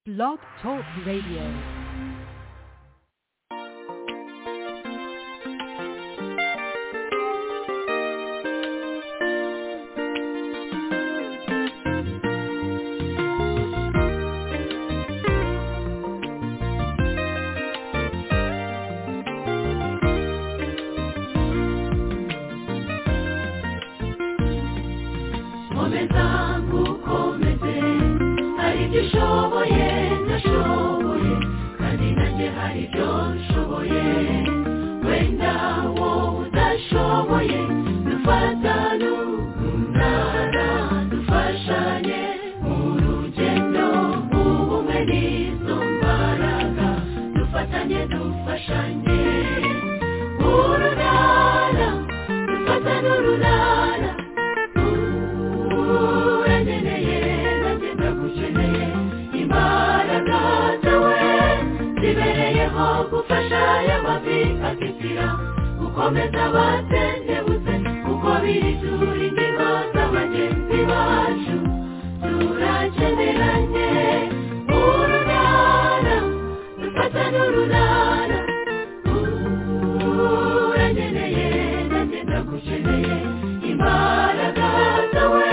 Blog Talk Radio. komeza nkukomeze hari ibyo ushoboye ndashoboye kandi nanjye hari ibyo nshoboye wenda wowe udashoboye dufatane umunara dufashanye mu rugendo ubumwe n'izo mbaraga dufatanye dufashanye urunara dufatane urunara urangeneye nanjye ndagukeneye imbaraga zawe zibereyeho gufasha y'amavi atitira gukomeza abatendebutse kuko biri turi ingingo z'abagenzi bacu turakeneranye urunara dufata n'urunara urangeneye nanjye ndagukeneye imbaraga zawe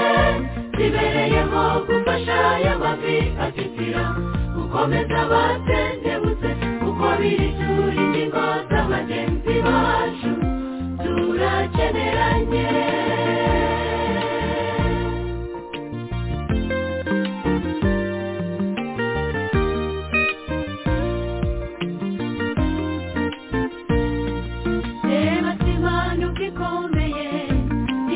zibereyeho gufasha y'amavi atitira gukomeza abatendebutse kuko biri turi ingingo z'abagenzi bacu turakeneranye reba simanuka ikomeye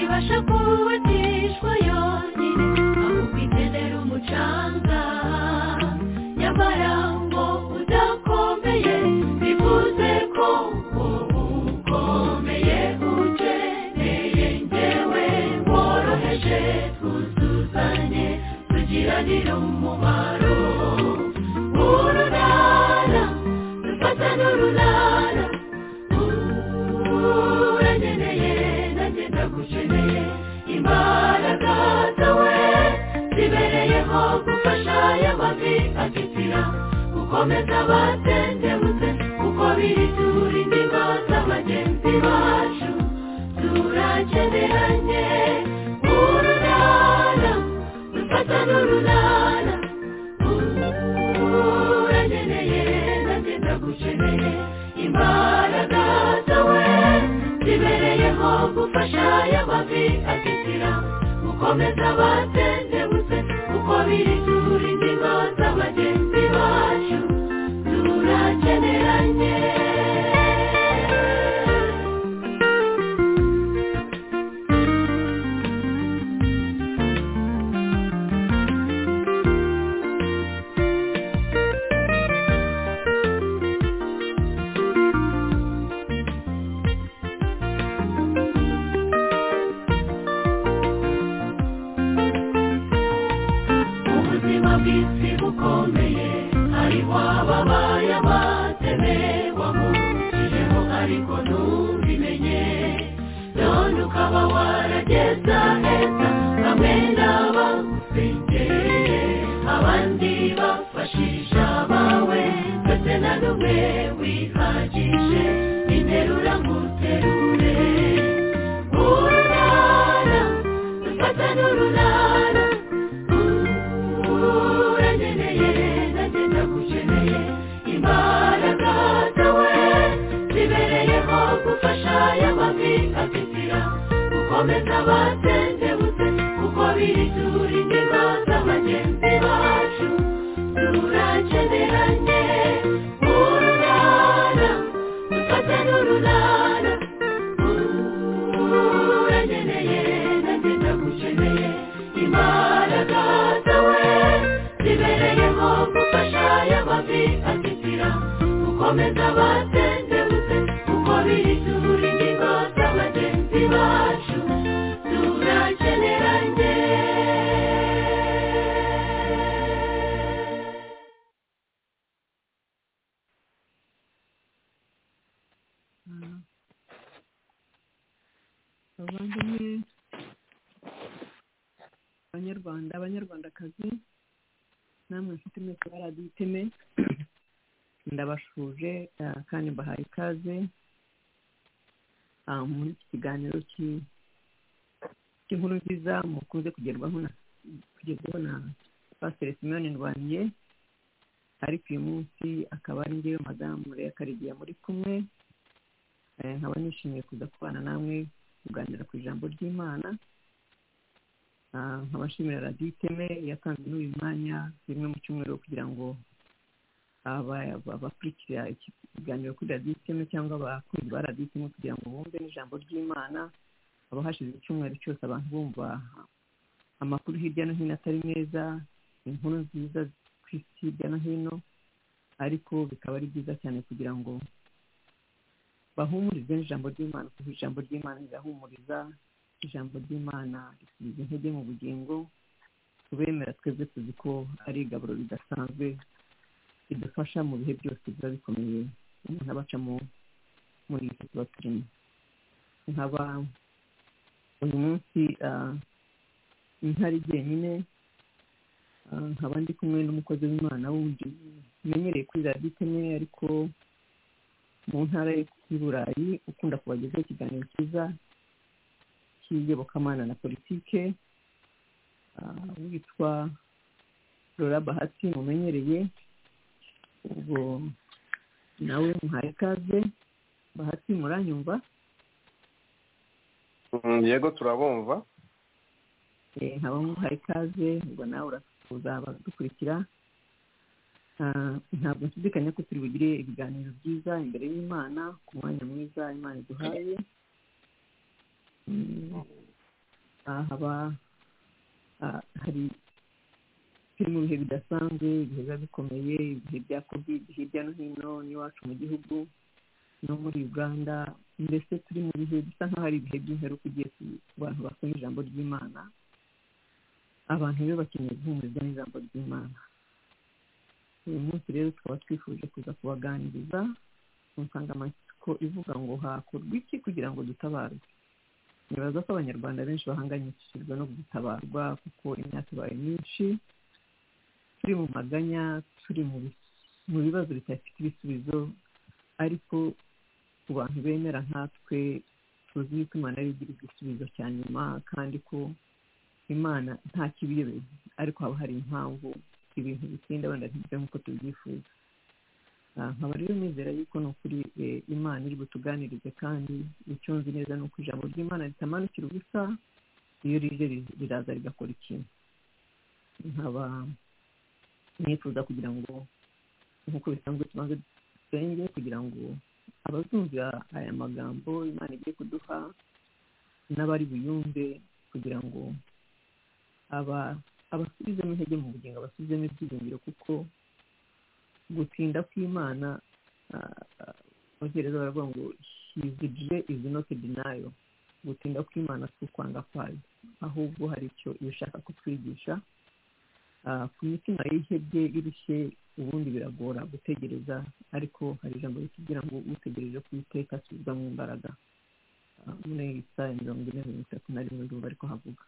ibasha kubatishwa yonyine ahubwo ikenera umucanga nyamara ngo udakomeye bivuze ko wowe ukomeye ukeneye ngewe woroheje twuzuzanye tugiranire umubaro urunara dufata n'urunara urangeneye nanjye ndagukeneye imbaraga zawe zibereyeho gufasha y'amavi atitira gukomeza abatendebutse kuko biri turi ingingo z'abagenzi bacu turakeneranye urunara dufata n'urunara urangeneye nanjye ndagukeneye imbaraga zawe zibereyeho gufasha y'amavi atitira gukomeza abatendebutse kuko biri turi ingingo z'abagenzi bacu turakeneranye ubuzima bw'isi bukomeye hariho ababaye abateme wamurukijeho ariko ntubimenye none ukaba warageza heza bamwe n'abagusengereye abandi bafashisha abawe ndetse na n'umwe wihagije interura nguterure urunara dufata n'urunara urangeneye nanjye ndagukeneye imbaraga zawe zibereyeho gufasha y'amavi atitira gukomeza abatendebutse kuko biri turi ingingo z'abagenzi bacu turakeneranye urunara dufate n'urunara urangeneye nanjye ndagukeneye imbaraga zawe zibereyeho gufasha y'amavi atitira gukomeza abatendebutse kuko biri turi ingingo z'abagenzi bacu turakeneranye abavandimwe abanyarwanda abanyarwandakazi namwe mfite mwese baradiyo iteme ndabashuje eh, kandi mbahaye ikaze ah, muri iki kiganiro ki- cy'inkuru nziza mukunze kugerwaho na kugerwaho na pasiteri simoni ndwangiye ariko uyu munsi akaba ari ngewe madamu reka karigiye muri kumwe Eh, nkaba nishimiye kuza kubana namwe kuganira ku ijambo ry'imana Ah, nkaba nshimira radiyo iteme yatanze n'uyu mwanya rimwe mu cyumweru wo kugira ngo aba- aba- abakurikira iki kiganiro kuri radiyo iteme cyangwa abakunzi ba radiyo iteme kugira ngo bumve n'ijambo ry'imana haba hashize icyumweru cyose abantu bumva amakuru hirya no hino atari meza inkuru nziza ku isi hirya no hino ariko bikaba ari byiza cyane kugira ngo bahumurize n'ijambo ry'imana kuko ijambo ry'imana rirahumuriza ijambo ry'imana risubiza intege mu bugingo tubemera twebwe tuzi ko ari igaburo ridasanzwe ridufasha mu bihe byose biba bikomeye umuntu abacamo muri iki tuba turimo nkaba uyu munsi ah, ntari jyenyine ah, nkaba ndi kumwe n'umukozi w'imana wundi umenyereye kuri radiyo iteme ariko mu ntara y'i burayi ukunda kubagezaho ikiganiro cyiza cy'iyobokamana na politike ah, witwa rora bahati mumenyereye ubwo nawe muhaye ikaze bahati muranyumva Mm, yego turabumva Eh, nkaba muhaye ikaze ubwo nawe urasuhuza abadukurikira Ah, ntabwo nshidikanya ko turi bugire ibiganiro byiza imbere y'imana ku mwanya mwiza imana iduhaye Mm, aha haba ah, hari turi mu bihe bidasanzwe ibihe biba bikomeye ibihe bya covid hirya no hino n'iwacu mu gihugu no muri uganda mbese turi mu bihe bisa nk'aho ari ibihe by'imperuka ugiye ku bantu basoma ijambo ry'imana abantu rero bakeneye guhumurizwa n'ijambo ry'imana uyu munsi rero tukaba twifuje kuza kubaganiriza ku nsangamatsiko ivuga ngo hakorwa iki kugira ngo dutabarwe nibaza ko abanyarwanda benshi bahangayikishijwe no gutabarwa kuko imyaka ibaye myinshi turi mu maganya turi mu bi- mu bibazo bidafite ibisubizo ariko ku bantu bemera nkatwe tuzi yuko imana ariyo igira igisubizo cya nyuma kandi ko imana nta kibiyobewe ariko haba hari impamvu ibintu bitinda wenda ntibyo nk'uko tubyifuza Ah, nkaba rero nizera yuko ni ukuri eh, imana iri butuganirize kandi icyo nzi neza ni uko ijambo ry'imana ritamanukira ubusa iyo rije ri- riraza rigakora ikintu nkaba nifuza kugira ngo nk'uko bisanzwe tubanze dusenge kugira ngo abazumvira aya magambo imana igiye kuduha n'abari buyumve kugira ngo aba abasubizemo intege mu bugingo abasubizemo ibyiringiro kuko gutinda kw'imana ah, ah, abongereza baravuga ngo hizidire izi noti dinayo gutinda kw'imana si ukwanga kwayo ahubwo hari icyo ibishaka kutwigisha Ah, ku mitima yihebye irushye ubundi biragora gutegereza ariko hari ijambo ritubwira ngo utegereje ku iteka asubizwamo imbaraga Ah, muri isaya mirongo ine mirongo itatu na rimwe ndumva ariko havuga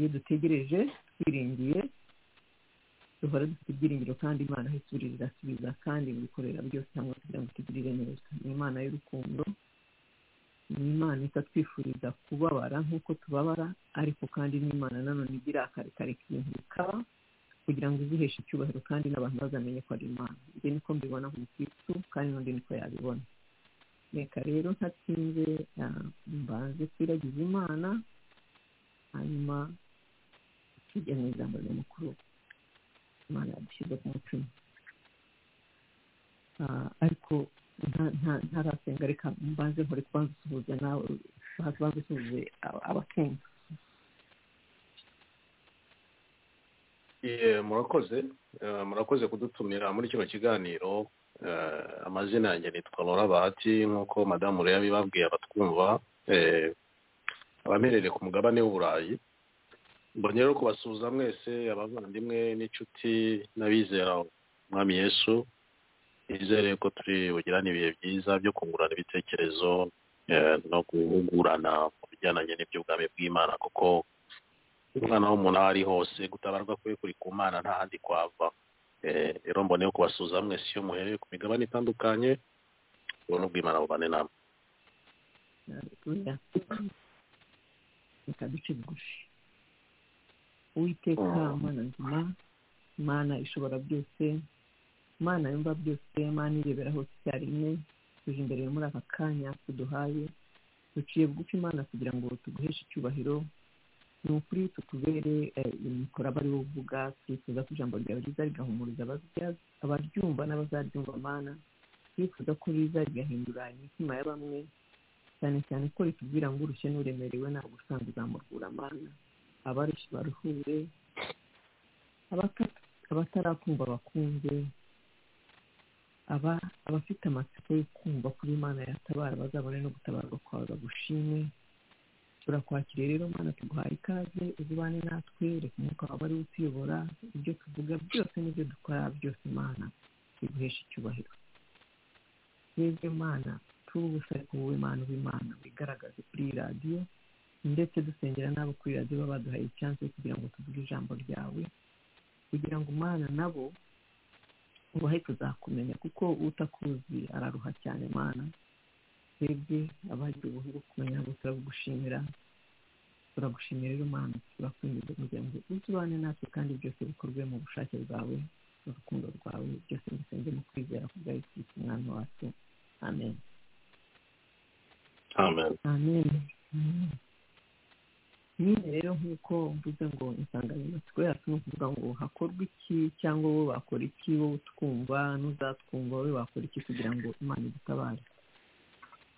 iyo dutegereje twiringiye duhora dufite ibyiringiro kandi imana aho iturira irasubiza kandi ibikorera byose cyangwa kugira ngo tugirire neza ni imana y'urukundo ni imana itatwifuriza kubabara nk'uko tubabara ariko kandi ni imana nanone igira akarikare ibintu bikaba kugira ngo iziheshe icyubahiro kandi n'abantu bazamenye ko ari imana ibyo niko mbibona nk'umukirisitu kandi n'undi niko yabibona reka rero ntatsinze ah, mbanze twiragize imana hanyuma tujya mu ijambo ry'umukuru imana yadushyize ku mutima Ah, ariko nta- nta- ntarasenga reka mbanze nkore kubanza usuhuza nawe baze baze usuhuze aba- abakumva Ye, murakoze Eh, murakoze kudutumira muri kino kiganiro Eh, amazina yanjye nitwa lora bahati nk'uko madamu rero yabibabwiye abatwumva eh, abaherereye ku mugabane w'uburayi mbonye rero kubasuhuza mwese abavandimwe n'inshuti n'abizera umwami yesu nizere ko turi bugirane ibihe byiza byo kungurana ibitekerezo eh, no guhugurana mu bijyananye n'iby'ubwami bw'imana kuko umwana w'umuntu aho ari hose gutabarwa kwe kuri ku mwana nta handi kwava rero mbone yo kubasuhuza mwese iyo muhereye ku migabane itandukanye ubona ubwimana bubane namwe reka duce bugufi uwiteka mana nzima mana ishobora byose mana yumva byose mana irebera hose icyarimwe tuje imbere muri aka kanya tuduhaye duciye bugufi imana kugira ngo tuguheshe icyubahiro ni ukuri tutubere imikoro aba ariwo uvuga twifuza ko ijambo ryawe riza rigahumuriza abaryumva n'abazaryumva amana twifuza ko riza rigahindura imitima ya bamwe cyane cyane ko ritubwira ngo urushye n'uremerewe ntabwo usanga uzamurura amana abarushye baruhure abatarakumva bakumve aba abafite amatsiko yo kumva kuri imana yatabara bazabone no gutabarwa kwawe bagushime turakwakiriye rero mwana tuguhaye ikaze ububane natwe reka umwuka wawe ari utuyobora ibyo tuvuga byose n'ibyo dukora byose imana biguhesha icyubahiro yebwe mana turi ubusa ariko wowe mana w'imana wigaragaze kuri iyi radiyo ndetse dusengera n'abo kuri radiyo baba baduhaye icyansi kugira ngo tuvuge ijambo ryawe kugira ngo umwana nabo ubahe tuzakumenya kuko utakuzi araruha cyane mana twebwe abagize ubuhungu kumenya ntabwo turabugushimira turagushimira rero mana turakwinjiza kugira ngo uzibane natwe kandi byose bikorwe mu bushake bwawe mu rukundo rwawe byose dusenge mu kwizera kubwa yisitse umwana wacu amen amen amen nyine rero nk'uko mvuze ngo insanganyamatsiko yacu ni ukuvuga ngo hakorwe iki cyangwa wowe wakora iki wowe utwumva n'uzatwumva wowe wakora iki kugira ngo imana idutabare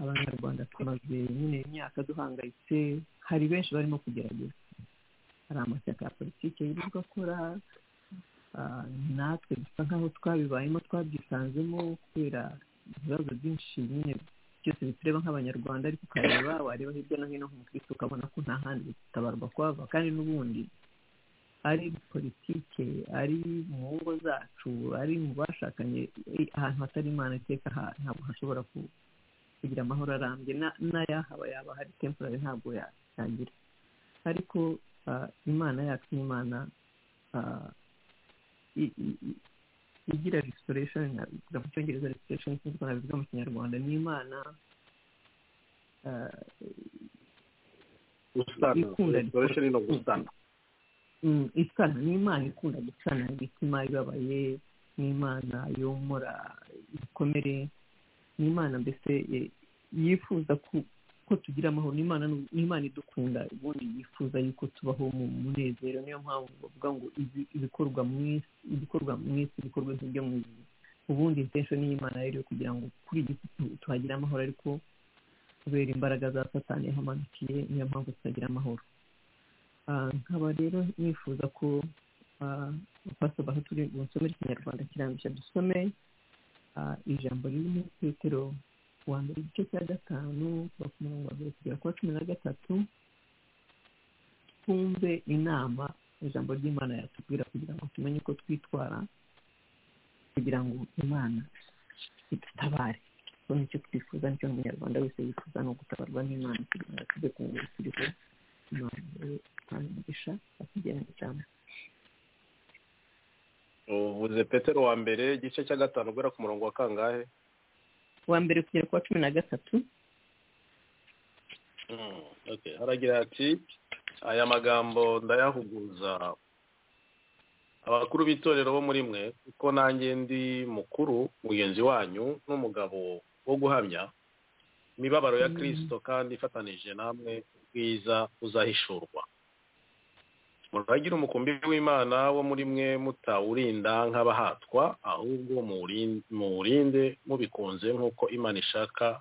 abanyarwanda tumaze nyine imyaka duhangayitse hari benshi barimo kugerageza hari amashyaka ya politiki yirirwa akora natwe dusa nk'aho twabibayemo twabyisanzemo kubera ibibazo byinshi nyine byose bitureba nk'abanyarwanda ariko ukareba wareba hirya no hino nk'umukristo ukabona ko nta handi gutabarwa kwava kandi n'ubundi ari politike ari mu ngo zacu ari mu bashakanye ahantu hatari imana iteka ntabwo hashobora kugira amahoro arambye n'ayahaba yaba hari temporari ntabwo yatangira ariko imana yacu ni imana igira restoration bivuga mu cyongereza restoration nk'uko nabivuga mu kinyarwanda ni imana ikunda isana ni imana ikunda gucana imitima ibabaye ni imana yomora ibikomere ni imana mbese yifuza ko tugira amahoro ni imana idukunda ubundi yifuza yuko tubaho mu munezero niyo mpamvu bavuga ngo ibikorwa mu isi ibikorwa mu isi ibikorwa nk'ibyo mu ijuru ubundi intensho y'imana rero kugira ngo kuri iyi tuhagire amahoro ariko kubera imbaraga za satani yahamanukiye niyo mpamvu tutagira amahoro nkaba rero nifuza ko pastor aho turi busomere ikinyarwanda kirambishya dusome ijambo ririmo petero wa mbere igice cya gatanu kuva ku murongo wa mbere kugera ku wa cumi na gatatu twumve inama ijambo ry'imana yatubwira kugira ngo tumenye uko twitwara kugira ngo imana idutabare kuko nicyo twifuza nicyo umunyarwanda wese yifuza ni ugutabarwa n'imana kugira ngo tujye kumenya turiho imana rero itanga umugisha akugena ijambo uvuze petero wa mbere igice cya gatanu ugera ku murongo wa kangahe wa mbere kugera ku wa cumi na gatatu haragira ati aya magambo ndayahuguza abakuru b'itorero bo muri mwe kuko nanjye ndi mukuru mugenzi wanyu n'umugabo wo guhamya imibabaro ya kirisito kandi ifatanije namwe ubwiza uzahishurwa muragira umukumbi w'imana wo muri mwe mutawurinda nk'abahatwa ahubwo muwurinde mubikunze nk'uko imana ishaka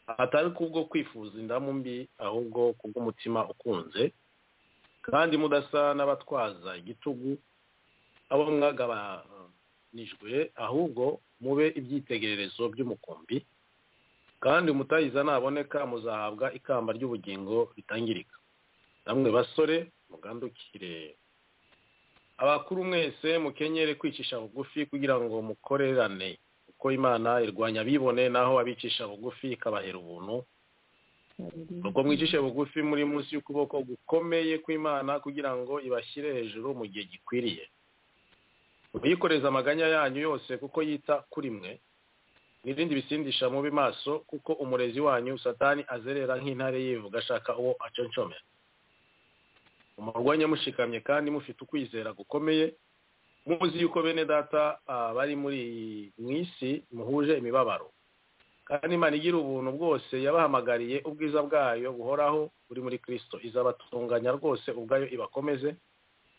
atari kubwo kwifuza indamu mbi ahubwo kubw'umutima ukunze kandi mudasa n'abatwaza igitugu abo mwagabanijwe ahubwo mube ibyitegererezo by'umukumbi kandi umutayiza naboneka muzahabwa ikamba ry'ubugingo ritangirika namwe basore mugandukire abakuru mwese mukenyere kwicisha bugufi kugira ngo mukorerane kuko imana irwanya abibone naho abicisha bugufi ikabahera ubuntu ubwo mwicishe bugufi muri munsi y'ukuboko gukomeye kw'imana kugira ngo ibashyire hejuru mu gihe gikwiriye muyikoreza amaganya yanyu yose kuko yita kuri mwe n'ibindi bisindisha mubi maso kuko umurezi wanyu satani azerera nk'intare yivuga ashaka uwo aconcomera umurwanya mushikamye kandi mufite ukwizera gukomeye muzi yuko bene data bari muri mu isi muhuje imibabaro kandi imana igira ubuntu bwose yabahamagariye ubwiza bwayo buhoraho buri muri kirisito izabatunganya rwose ubwayo ibakomeze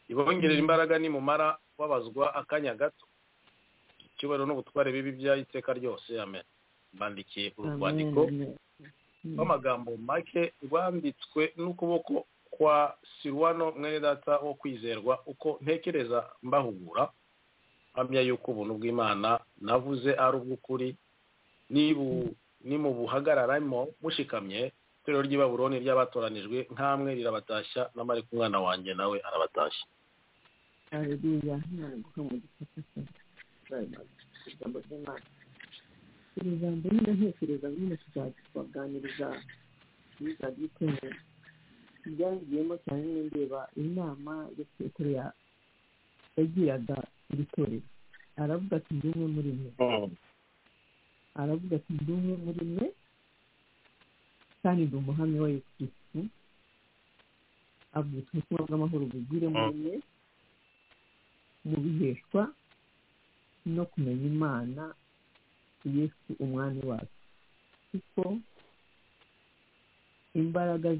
ibongerera imbaraga nimumara babazwa akanya gato icyubahiro n'ubutware bibi by'iteka ryose amen bandikiye urwandiko rw'amagambo make rwanditswe n'ukuboko kwa sirwano mwene data wo kwizerwa uko ntekereza mbahugura mpamya yuko ubuntu bw'imana navuze ari ubw'ukuri nimubuhagararamo mushikamye itorero ry'ibaburoni ry'abatoranijwe nk'amwe rirabatashya n'amariko umwana wanjye nawe arabatashya haleluya ntaguha mu gifata ijambo ry'imana iri jambo nyine ntekereza nyine tuzaganiriza biza by'itumye byangiyemo cyane n'indeba inama yo petero yagiraga iri torero aravuga ati ndi umwe muri mwe aravuga ati ndi umwe muri mwe kandi ndi umuhamya wa yesu kirisitu avuga ati ubutumwa bw'amahoro bugwire muri mwe bubiheshwa no kumenya imana yesu umwami wacu kuko imbaraga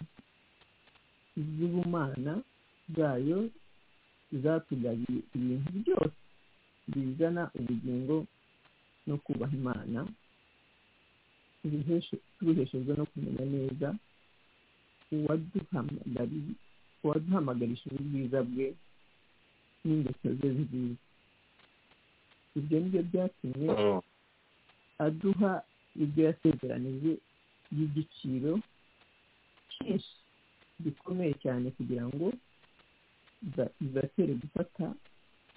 z'ubumana bwayo zatugabiye ibintu byose bizana ubugingo no kubaha imana tubiheshejwe no kumenya neza uwaduhamagarishije ubwiza bwe n'ingeso ze nziza ibyo ni byo byatumye aduha ibyo yasezeranije y'igiciro cyinshi gikomeye cyane kugira ngo bibatere gufata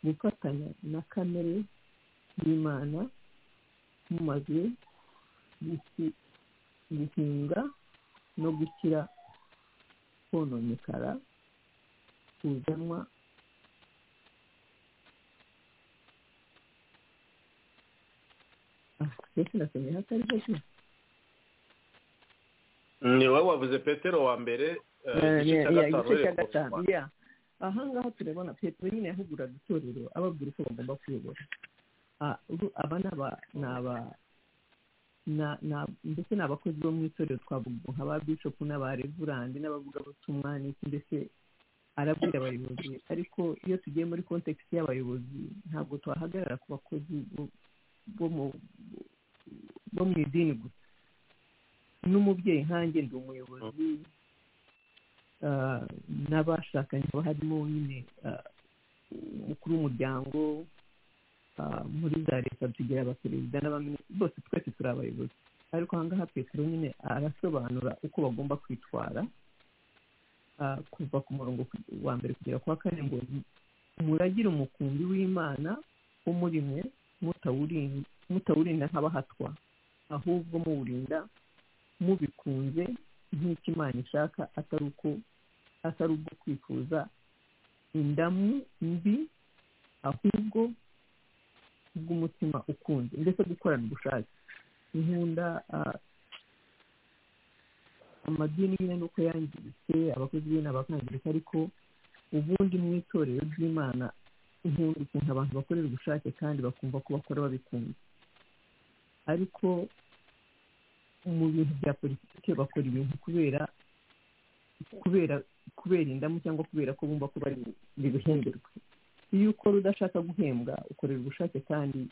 gufatanya na kamere y'imana mumaze guhinga no gukira kononekara kuzanwa mbese nasomye hatari hose ni wowe wavuze petero wa mbere igice cya gatanu aha ngaha turabona petero nyine yahuguraga itorero ababwira uko bagomba kuyobora aba ni mbese ni abakozi bo mu itorero twavuga nka ba bishopu n'abarevurandi n'abavugabutumwa n'iki mbese arabwira abayobozi ariko iyo tugiye muri kontekisi y'abayobozi ntabwo twahagarara ku bakozi bo mu idini gusa n'umubyeyi nkange ndi umuyobozi n'abashakanye haba harimo nyine umukuru w'umuryango muri za leta tugira abaperezida n'abaminisitiri bose twese turi abayobozi ariko aha ngaha petero nyine arasobanura uko bagomba kwitwara kuva ku murongo wa mbere kugera ku wa kane ngo muragire umukumbi w'imana wo muri mwe mutawurinda nk'abahatwa ahubwo muwurinda mubikunze nk'icyo imana ishaka atari uko atari ubwo kwifuza indamu mbi ahubwo bw'umutima ukunze ndetse gukorana ubushake nkunda amadini nyine nuko yangiritse abakozi be n'abakangirika ariko ubundi mu itorero ry'imana nkunda ukuntu abantu bakorera ubushake kandi bakumva ko bakora babikunze ariko mu bintu bya politiki bakora ibintu kubera kubera kubera indamu cyangwa kubera ko bumva ko bari buhemberwe iyo ukora udashaka guhembwa ukorera ubushake kandi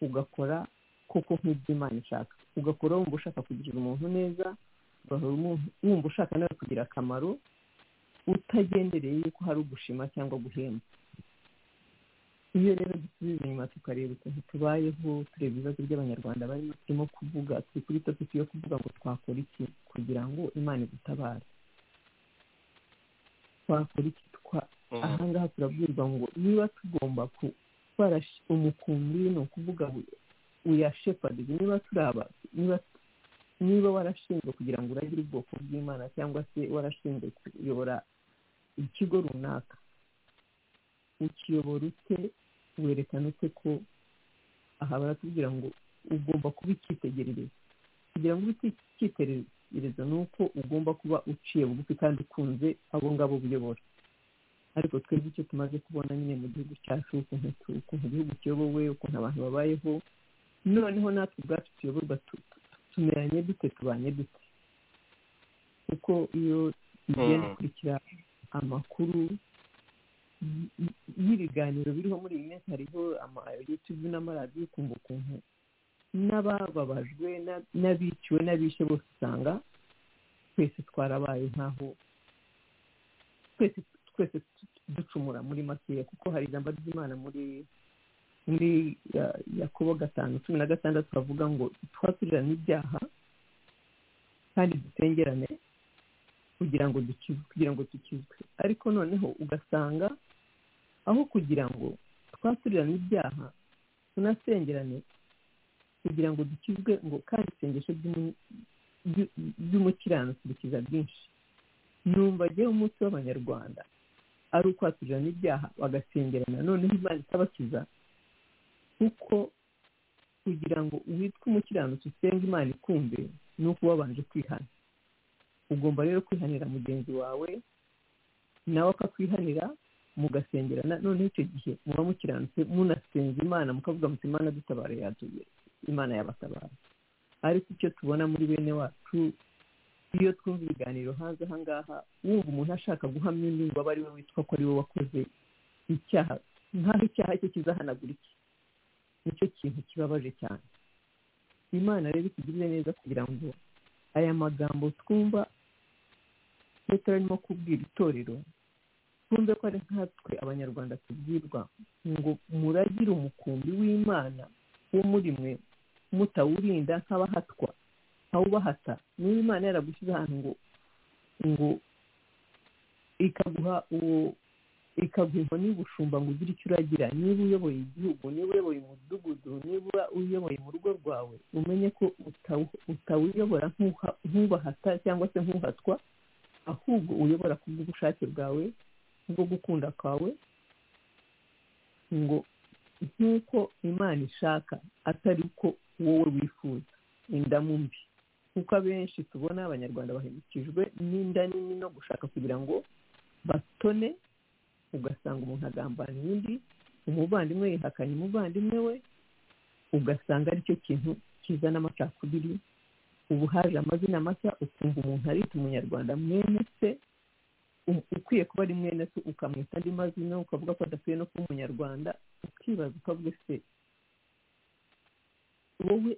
ugakora koko nk'iby'imana ishaka ugakora wumva ushaka kugirira umuntu neza wumva ushaka nawe kugira akamaro utagendereye yuko hari ugushima cyangwa guhembwa iyo rero dusubiza inyuma tukareba ukuntu tubayeho tureba ibibazo by'abanyarwanda barimo turimo kuvuga turi kuri topiki yo kuvuga ngo twakora iki kugira ngo imana idutabare twakora iki ahangaha turabwirwa ngo niba tugomba gutwara umukumbi ni ukuvuga uyashepadi niba turi aba niba warashinzwe kugira ngo uragire ubwoko bw'imana cyangwa se warashinzwe kuyobora ikigo runaka ukiyobora ute werekana ute ko aha baratubwira ngo ugomba kuba icyitegererezo kugira ngo ube icyitegererezo ni uko ugomba kuba uciye bugufi kandi ukunze abo ngabo uyobora ariko twebwe icyo tumaze kubona nyine mu gihugu cyacu ukuntu igihugu kiyobowe ukuntu abantu babayeho noneho natwe ubwacu tuyoborwa tumeranye dute tubanye dute kuko iyo tugenda dukurikira amakuru y'ibiganiro biriho muri iyi minsi hariho amayutubu n'amaradiyo ukumva ukuntu n'abababajwe n'abiciwe n'abishe bose usanga twese twarabaye nk'aho twese twese ducumura muri makeya kuko hari ijambo ry'imana muri muri yakobo gatanu cumi na gatandatu bavuga ngo twaturirane ibyaha kandi dusengerane kugira ngo dukizwe kugira ngo dukizwe ariko noneho ugasanga aho kugira ngo twaturirane ibyaha tunasengerane kugira ngo dukizwe ngo kandi isengesho ry'umukiranutsi rikiza byinshi numva agewe umunsi w'abanyarwanda ari ukwaturirana ibyaha bagasengerana noneho imana itabakiza kuko kugira ngo witwe umukiranutsi usenge imana ikumve ni uko wabanje kwihana ugomba rero kwihanira mugenzi wawe nawe akakwihanira mugasengerana noneho icyo gihe muba mukiranutse munasenga imana mukavuga muti imana dutabara yaduye imana yabatabara ariko icyo tubona muri bene wacu iyo twumva ibiganiro hanze aha ngaha wumva umuntu ashaka guhamya undi ngo abe ari we witwa ko ari we wakoze icyaha nk'aho icyaha cye kizahanagura iki nicyo kintu kibabaje cyane imana rero itugirire neza kugira ngo aya magambo twumva iyo turarimo kubwira itorero twumve ko ari nkatwe abanyarwanda tubwirwa ngo muragire umukumbi w'imana wo muri mwe mutawurinda nk'abahatwa ntawubahata niba imana yaragushyize ahantu ngo ngo ikaguha uwo ikaguha inkoni y'ubushumba ngo ugire icyo uragira niba uyoboye igihugu niba uyoboye umudugudu niba uyoboye mu rugo rwawe umenye ko utawuyobora nk'ubahata cyangwa se nk'uhatwa ahubwo uyobora ku bw'ubushake bwawe bwo gukunda kwawe ngo nk'uko imana ishaka atari uko wowe wifuza indamu mbi kuko abenshi tubona abanyarwanda bahemukijwe n'inda nini no gushaka kugira ngo batone ugasanga umuntu agambana undi umuvandimwe yihakanye umuvandimwe we ugasanga aricyo kintu kizana amacakubiri ubu haje amazina mashya ukumva umuntu arita umunyarwanda mwene se ukwiye kuba ari mwene se ukamwita andi mazina ukavuga ko adakwiye no kuba umunyarwanda ukibaza ukavuga se wowe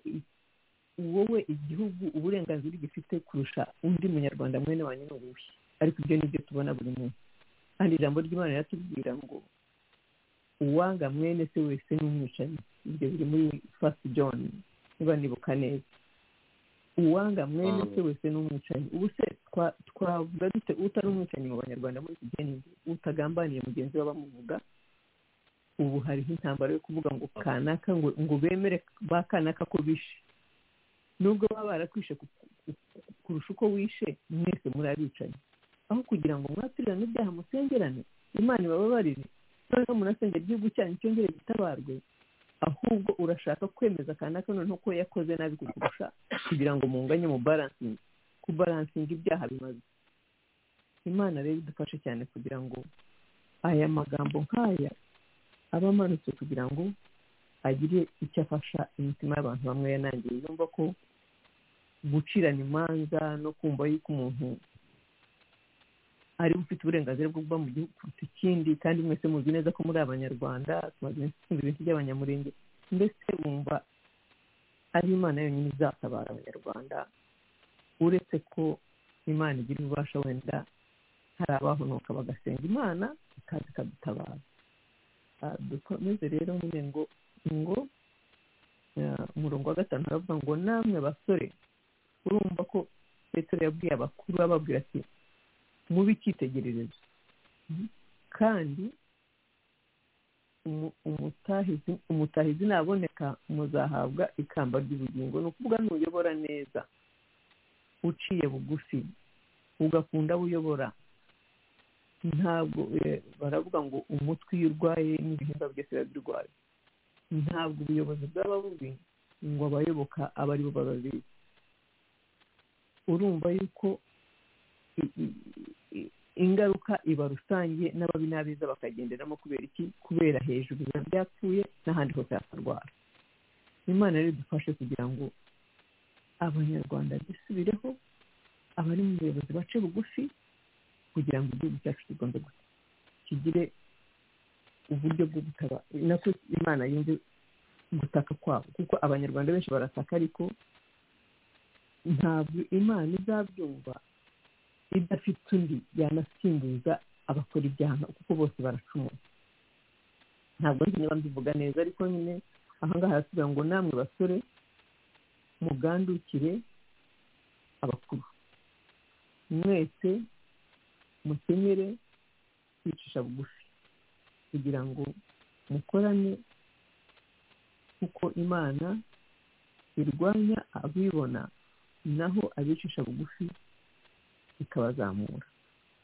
wowe igihugu uburenganzira gifite kurusha undi munyarwanda mwene wanyu ni ubuhe ariko ibyo ni byo tubona buri munsi kandi ijambo ry'imana riratubwira ngo uwanga mwene se wese ni umwicanyi ibyo biri muri fasiti john niba nibuka neza uwanga mwene se wese ni umwicanyi ubu se twavuga dute utari umwicanyi mu banyarwanda muri iki gihe utagambaniye mugenzi we bamuvuga ubu hariho intambara yo kuvuga ngo kanaka ngo bemere ba kanaka ko bishe nubwo baba barakwishe kurusha uko wishe mwese muri abicanyi aho kugira ngo mwaturirane ibyaha musengerane imana ibababarire noneho munasengera igihugu cyanyu cyongere gitabarwe ahubwo urashaka kwemeza kanaka noneho ko yakoze nabi kukurusha kugira ngo munganye mu baransingi kubaransinga ibyaha bimaze imana rero idufashe cyane kugira ngo aya magambo nk'aya aba amanutse kugira ngo agire icyo afasha imitima y'abantu bamwe yanangiye yumva ko gucirana imanza no kumva yuko umuntu ariwe ufite uburenganzira bwo kuba mu gihugu kuruta ikindi kandi mwese muzi neza ko muri abanyarwanda tumaze iminsi twumva ibintu by'abanyamurenge mbese wumva ari imana yonyine izatabara abanyarwanda uretse ko imana igira ububasha wenda hari abahonoka bagasenga imana ikaza ikadutabara dukomeze rero nyine ngo ngo umurongo wa gatanu aravuga ngo namwe basore urumva ko petero yabwiye abakuru ababwira ati mubi icyitegererezo kandi umutahizi naboneka muzahabwa ikamba ry'ubugingo ni ukuvuga ntuyobora neza uciye bugufi ugakunda buyobora ntabwo baravuga ngo umutwe iyo urwaye n'ibihimba byose biba birwaye ntabwo ubuyobozi bwaba bubi ngo abayoboka aba ari bo bababizi urumva yuko ingaruka iba rusange n'ababinabiza bakagenderamo kubera iki kubera hejuru biba byapfuye n'ahandi hose hakarwara imana rero idufashe kugira ngo abanyarwanda dusubireho abari mu buyobozi bace bugufi kugira ngo igihugu cyacu kigombe kigire uburyo bwo gutaba nako imana yumve gutaka kwabo kuko abanyarwanda benshi barataka ariko ntabwo imana izabyumva idafite undi yanasimbuza abakora ibyaha kuko bose baracumuye ntabwo niba mbivuga neza ariko nyine ahangaha harasigaye ngo namwe basore mugandukire abakuru mwese mukenyere kwicisha bugufi kugira ngo mukorane kuko imana irwanya abibona naho abicisha bugufi ikabazamura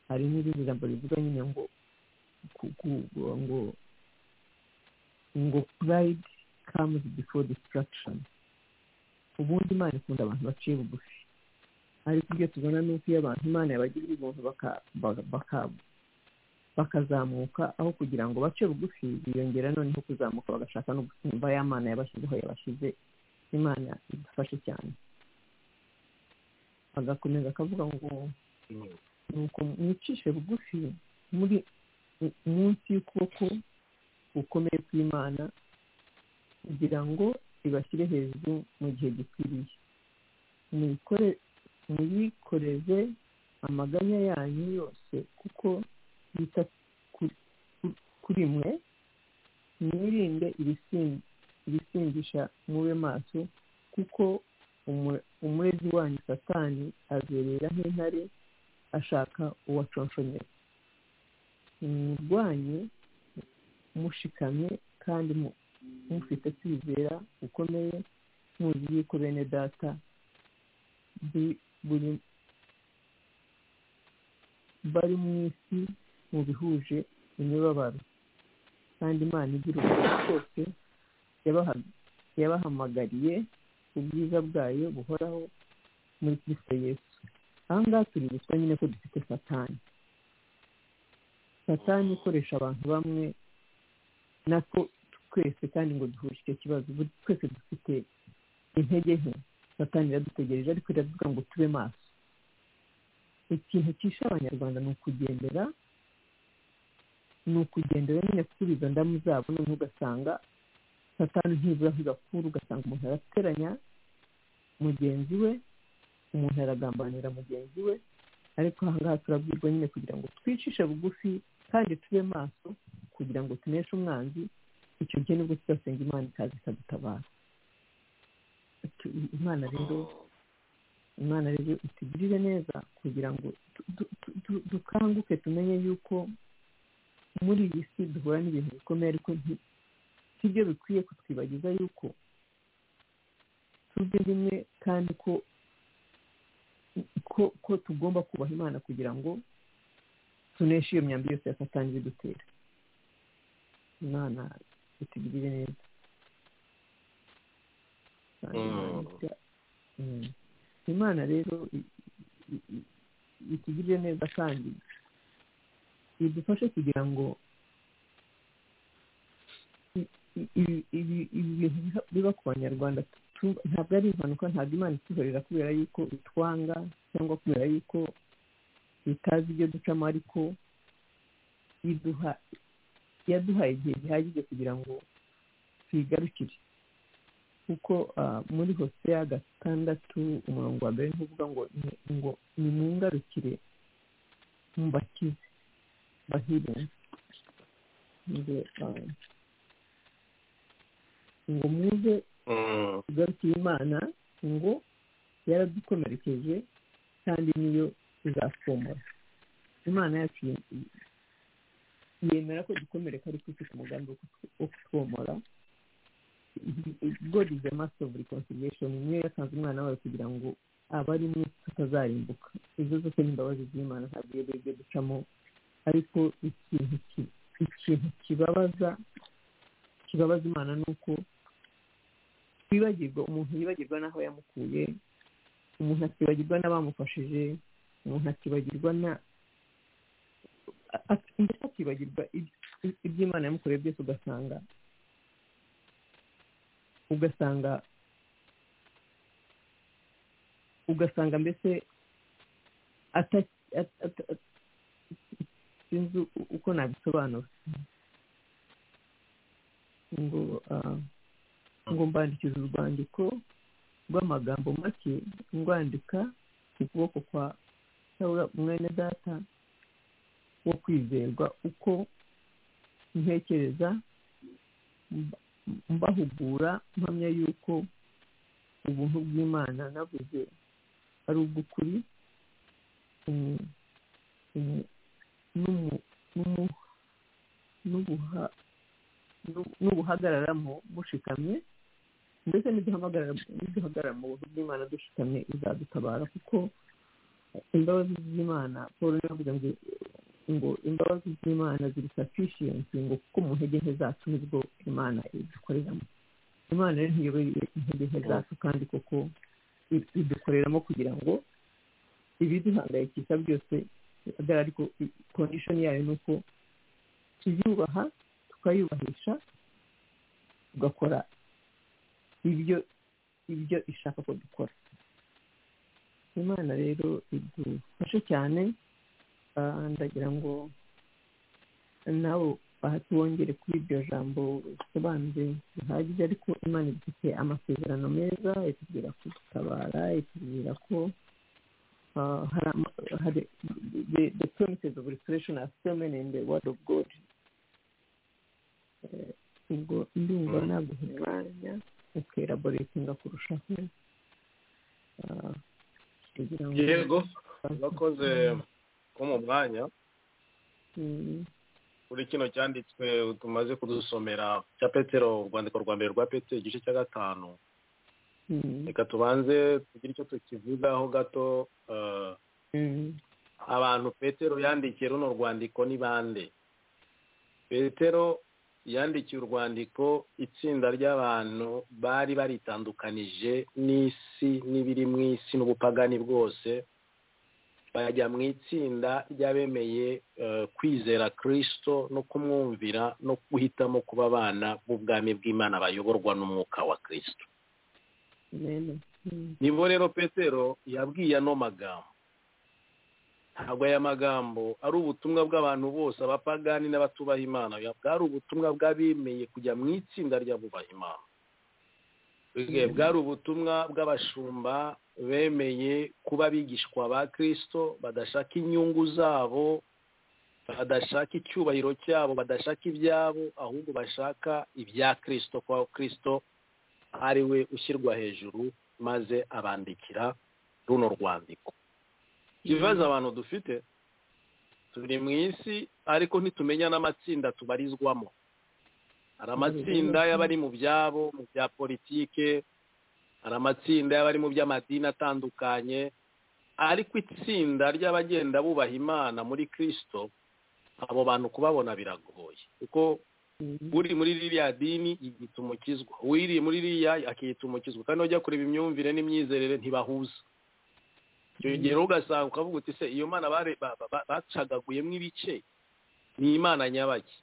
hari n'irindi jambo rivuga nyine ngo ngo ngo purayidi kamuzi bifo disitaragishoni ubundi imana ikunda abantu baciye bugufi ariko ibyo tubona ni uko iyo abantu imana yabagirira ubuntu bakazamuka aho kugira ngo bace bugufi biyongera noneho kuzamuka bagashaka no gusimba ya mana yabashyizeho yabashyize imana idufashe cyane agakomeza akavuga ngo nuko mwicishe bugufi muri munsi y'ukuboko gukomeye kw'imana kugira ngo ibashyire hejuru mu gihe gikwiriye muyikoreze amaganya yanyu yose kuko yita kuri mwe mwirinde ibisindisha mube maso kuko umurezi wanyu satani azerera nk'intare ashaka uwaconshonyera murwanye mushikamye kandi mufite kwizera gukomeye muzi yuko bene data bari mu isi mu bihuje imibabaro kandi imana igira ubuzima bwose yabahamagariye ubwiza bwayo buhoraho muri kirisito yesu aha ngaha tuributswa nyine ko dufite satani satani ikoresha abantu bamwe natwo twese kandi ngo duhuje icyo kibazo twese dufite intege nke satani iradutegereje ariko iravuga ngo tube maso ikintu cyishe abanyarwanda ni ukugendera ni ukugendera nyine kuri izo ndamu zabo noneho ugasanga satani ntibura igakura ugasanga umuntu arateranya mugenzi we umuntu aragambanira mugenzi we ariko ahangaha turabwirwa nyine kugira ngo twicishe bugufi kandi tube maso kugira ngo tuneshe umwanzi icyo gihe nibwo tuzasenga imana ikaza ikadutabara imana rero imana rero itugirire neza kugira ngo dukanguke tumenye yuko muri iyi si duhura n'ibintu bikomeye ariko sibyo bikwiye kutwibagiza yuko tujye rimwe kandi ko ko tugomba kubaha imana kugira ngo tuneshe iyo myambi yose ya satani bidutera imana itugirire neza imana rero itugirire neza kandi idufashe kugira ngo ibi bintu biba ku banyarwanda ntabwo ari impanuka ntabwo imana ituhorera kubera yuko itwanga cyangwa kubera yuko itazi ibyo ducamo ariko yaduhaye igihe gihagije kugira ngo tuyigarukire kuko muri hose ya gatandatu umurongo wa mbere ni uvuga ngo ngo nimungarukire mubakize bahirinze ngo muze tugarukiye imana ngo yaradukomerekeje kandi niyo izapfumura imana yacu yemera ko dukomereka ariko ifite umugambi wo kutwomora god is a master of reconciliation niyo yatanze umwana wayo kugira ngo abari mu isi tutazarimbuka izo zose ni imbabazi z'imana ntabwo iyo bibyo ducamo ariko ikintu ki- ikintu kibabaza kibabaza imana ni uko twibagirwa umuntu yibagirwa n'aho yamukuye umuntu akibagirwa n'abamufashije umuntu akibagirwa na a- a- ndetse akibagirwa ib- ib- iby'imana yamukoreye byose ugasanga ugasanga ugasanga mbese ata- at- at- at- sinzi u- uko nabisobanura ngo ah, ngo mbandikiza urwandiko rw'amagambo make ngwandika ku kuboko kwa cyangwa mwene data wo kwizerwa uko ntekereza mba- mbahugura mpamya yuko ubuntu bw'imana navuze ari ubw'ukuri umu- umu- n'umu- n'umu- n'ubuha- n'u- n'ubuhagararamo mushikamye ndetse n'iduhamagarara n'iduhagarara mu buntu bw'imana dushikamye izadutabara kuko imbabazi z'imana paul yavuze ngo ngo imbabazi z'imana ziri sufficiency ngo kuko mu ntege nke zacu nibwo imana idukoreramo imana rero ntiyobeye intege nke zacu kandi koko i- idukoreramo kugira ngo ibiduhangayikisha byose bihagarare ariko kondishoni yayo ni uko tuyubaha tukayubahisha tugakora ibyo ibyo ishaka ko dukora imana rero idufashe cyane ah, ndagira ngo nawe bahati wongere kuri iryo jambo risobanutse bihagije ariko imana ifite amasezerano meza itubwira kudutabara itubwira ko ah, hari ama- hari- the the promises of restoration are so many in the word of god Eh, ubwo ndumva ntabwo mwanya ukeraboretinga kurushaho Ah, kugira ngo yego urakoze ko mu mwanya Mm, kuri kino cyanditswe tumaze kudusomera cya petero urwandiko rwa mbere rwa petero igice cya gatanu mm, reka tubanze tugire icyo tukivugaho gato eh, mm, abantu petero yandikiye runo rwandiko ni bande petero yandikiye urwandiko itsinda ry'abantu bari baritandukanije n'isi n'ibiri mu isi n'ubupagani bwose bajya mu itsinda ry'abemeye eh, kwizera kirisito no kumwumvira no guhitamo kuba abana b'ubwami bw'imana bayoborwa n'umwuka wa kirisito amen. Mm, nibo rero petero yabwiye ano magambo ntabwo aya magambo ari ubutumwa bw'abantu bose abapagani n'abatubaha imana oya, bwari ubutumwa bw'abemeye kujya mu itsinda ry'abubaha imana Bwe- bwari ubutumwa bw'abashumba bemeye kuba abigishwa ba kirisito badashaka inyungu zabo badashaka icyubahiro cyabo badashaka ibyabo ahubwo bashaka ibya kirisito kwa kirisito ari we ushyirwa hejuru maze abandikira runo rwandiko ibibazo abantu dufite turi mu isi ariko ntitumenya n'amatsinda tubarizwamo hari amatsinda y'abari mu byabo mu bya politike hari amatsinda y'abari mu by'amadini atandukanye ariko itsinda ry'abagenda bubaha imana muri kirisito abo bantu kubabona biragoye kuko mm, uri muri ririya dini yiyita umukizwa uwiriye muri ririya akiyita umukizwa kandi wajya kureba imyumvire n'imyizerere ntibahuza icyo gihe rero ugasanga ukavuga uti se iyo mana bare- ba- ba- ba- bacagaguyemo ibice ni imana nyabaki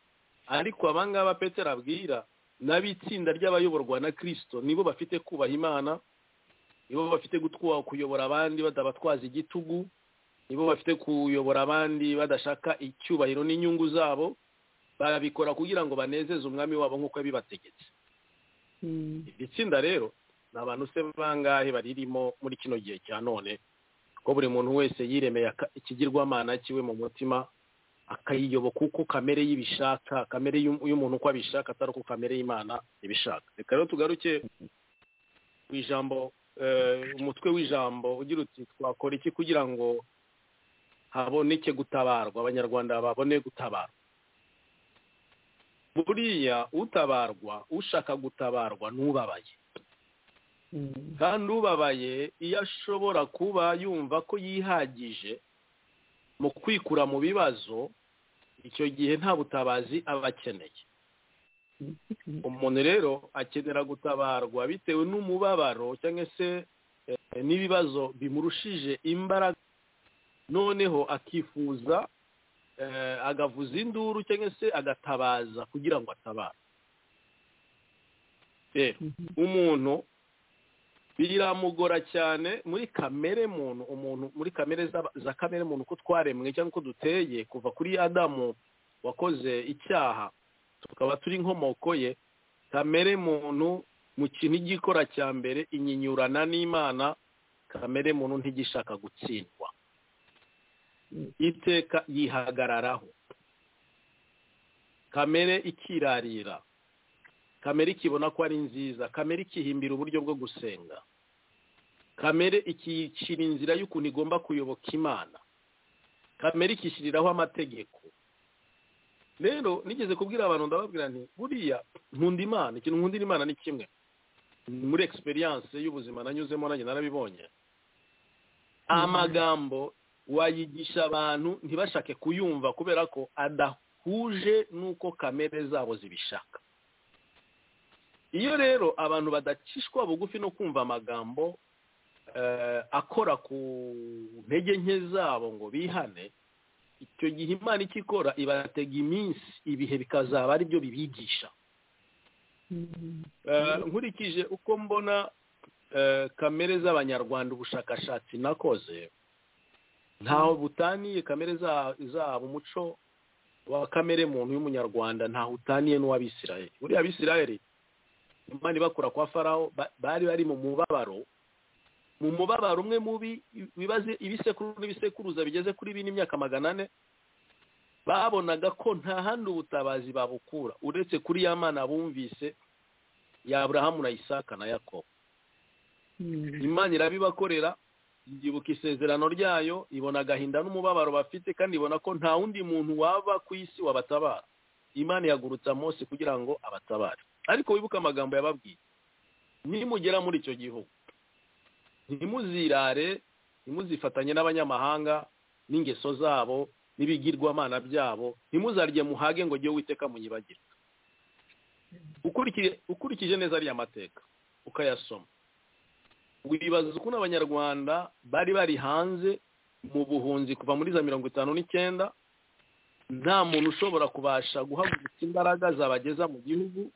ariko aba ngaba petero abwira n'ab'itsinda ry'abayoborwa na kirisito nibo bafite kubaha imana nibo bafite gutwara kuyobora abandi batabatwaza igitugu nibo bafite kuyobora abandi badashaka icyubahiro n'inyungu zabo barabikora kugira ngo banezeze umwami wabo nk'uko yabibategetse mm, iri tsinda rero ni abantu se bangahe baririmo muri kino gihe cya none ko buri muntu wese yiremeye aka- ikigirwamana cyiwe mu mutima akayiyoboka uko kamere y'ibishaka kamere y'u- y'umuntu uko abishaka atari uko kamere y'imana ibishaka reka rero tugaruke ku ijambo eh, umutwe w'ijambo ugira uti twakora iki kugira ngo haboneke gutabarwa abanyarwanda babone gutabarwa buriya utabarwa ushaka gutabarwa ntubabaye kandi ubabaye iyo ashobora kuba yumva ko yihagije mu kwikura mu bibazo icyo gihe nta butabazi aba akeneye umuntu rero akenera gutabarwa bitewe n'umubabaro cyangwa se n'ibibazo bimurushije imbaraga noneho akifuza agavuza induru cyangwa se agatabaza kugira ngo atabare rero umuntu biramugora cyane muri kamere muntu umuntu muri kamere za kamere muntu uko twaremwe cyangwa uko duteye kuva kuri adamu wakoze icyaha tukaba turi inkomoko ye kamere muntu mu kintu igikora cya mbere inyinyurana n'imana kamere muntu ntigishaka gutsindwa iteka yihagararaho kamere ikirarira kamere ikibona ko ari nziza kamere ikihimbira uburyo bwo gusenga kamere ikiyicira inzira y'ukuntu igomba kuyoboka imana kamere ikishyiriraho amategeko rero nigeze kubwira abantu ndababwira nti buriya nkunda imana ikintu nkundira imana ni kimwe muri egisperiyanse y'ubuzima nanyuzemo nanjye narabibonye amagambo wayigisha abantu ntibashake kuyumva kubera ko adahuje n'uko kamere zabo zibishaka iyo rero abantu badacishwa bugufi no kumva amagambo akora ku ntege nke zabo ngo bihane icyo gihe imana icyo ikora ibatega iminsi ibihe bikazaba ari byo bibigisha nkurikije uko mbona kamere z'abanyarwanda ubushakashatsi nakoze ntaho butaniye kamere zabo umuco wa kamere muntu y'umunyarwanda ntaho utaniye n'uw'abisirayeli buriya abisirayeli imana ibakura kwa faraho bari bari mu mubabaro mu mubabaro umwe mubi bibaze ibisekuru n'ibisekuruza bigeze kuri bine imyaka magana ane babonaga ko nta handi ubutabazi babukura uretse kuri ya mana bumvise yaburahamu na isaka na yakobo imana irabibakorera yibuka isezerano ryayo ibona agahinda n'umubabaro bafite kandi ibona ko nta wundi muntu waba ku isi wabatabara imana yagurutsa munsi kugira ngo abatabare ariko wibuke amagambo yababwiye nimugera muri icyo gihugu ntimuzirare ntimuzifatanye n'abanyamahanga n'ingeso zabo n'ibigirwamana byabo ntimuzarye muhage ngo ujye witeka munyibagire ukurikije neza ariya mateka ukayasoma wibaza ukuntu abanyarwanda bari bari hanze mu buhunzi kuva muri za mirongo itanu n'icyenda nta muntu ushobora kubasha guhagurutsa imbaraga zabageza mu gihugu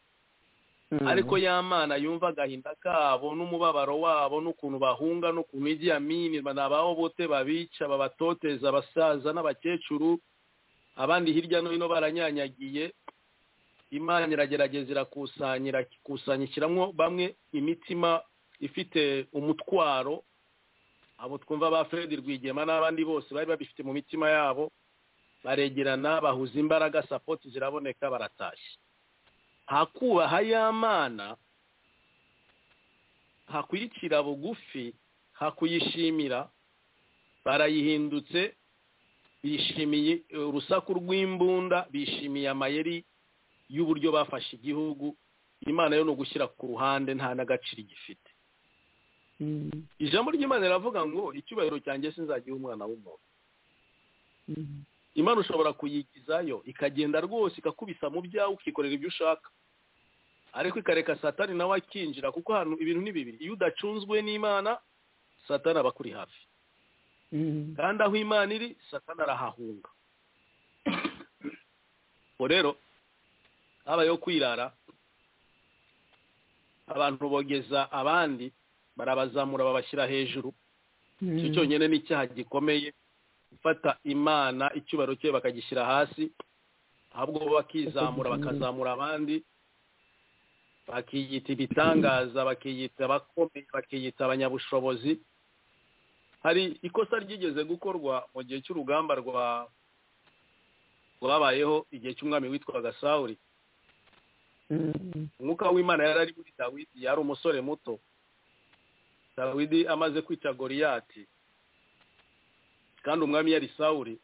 ariko ya mana yumva agahinda kabo n'umubabaro wabo n'ukuntu bahunga n'ukuntu igiye amini ni bote babica babatoteza abasaza n'abakecuru abandi hirya no hino baranyanyagiye imana iragerageza irakusanya irakusanya ishyiramo bamwe imitima ifite umutwaro abo twumva ba Fred Rwigema n'abandi bose bari babifite mu mitima yabo baregerana bahuza imbaraga sapoti ziraboneka baratashye hakubaha ya mana hakwicira bugufi hakuyishimira barayihindutse bishimiye urusaku rw'imbunda bishimiye amayeri y'uburyo bafashe igihugu imana yo ni ugushyira ku ruhande nta n'agaciro igifite ijambo ry'imana riravuga ngo icyubahiro cyanjye sinzagihe umwana w'umuntu imana ushobora kuyigizayo ikagenda rwose ikakubisa mu byawe ukikorera ibyo ushaka ariko ikareka satani nawe akinjira kuko hano ibintu ni bibiri iyo udacunzwe n'imana satani aba akuri hafi kandi aho imana iri satani arahahunga ubwo rero habayeho kwirara abantu bogeza abandi barabazamura babashyira hejuru icyo cyonyine ni icyaha gikomeye gufata imana icyubahiro cye bakagishyira hasi ahubwo bo bakizamura bakazamura abandi bakiyita ibitangaza bakiyita abakomeye bakiyita abanyabushobozi hari ikosa ryigeze gukorwa mu gihe cy'urugamba rwa rwabayeho igihe cy'umwami witwaga sawuri umwuka w'imana yari ari muri dawidi yari umusore muto dawidi amaze kwica goriyati kandi umwami yari sawuri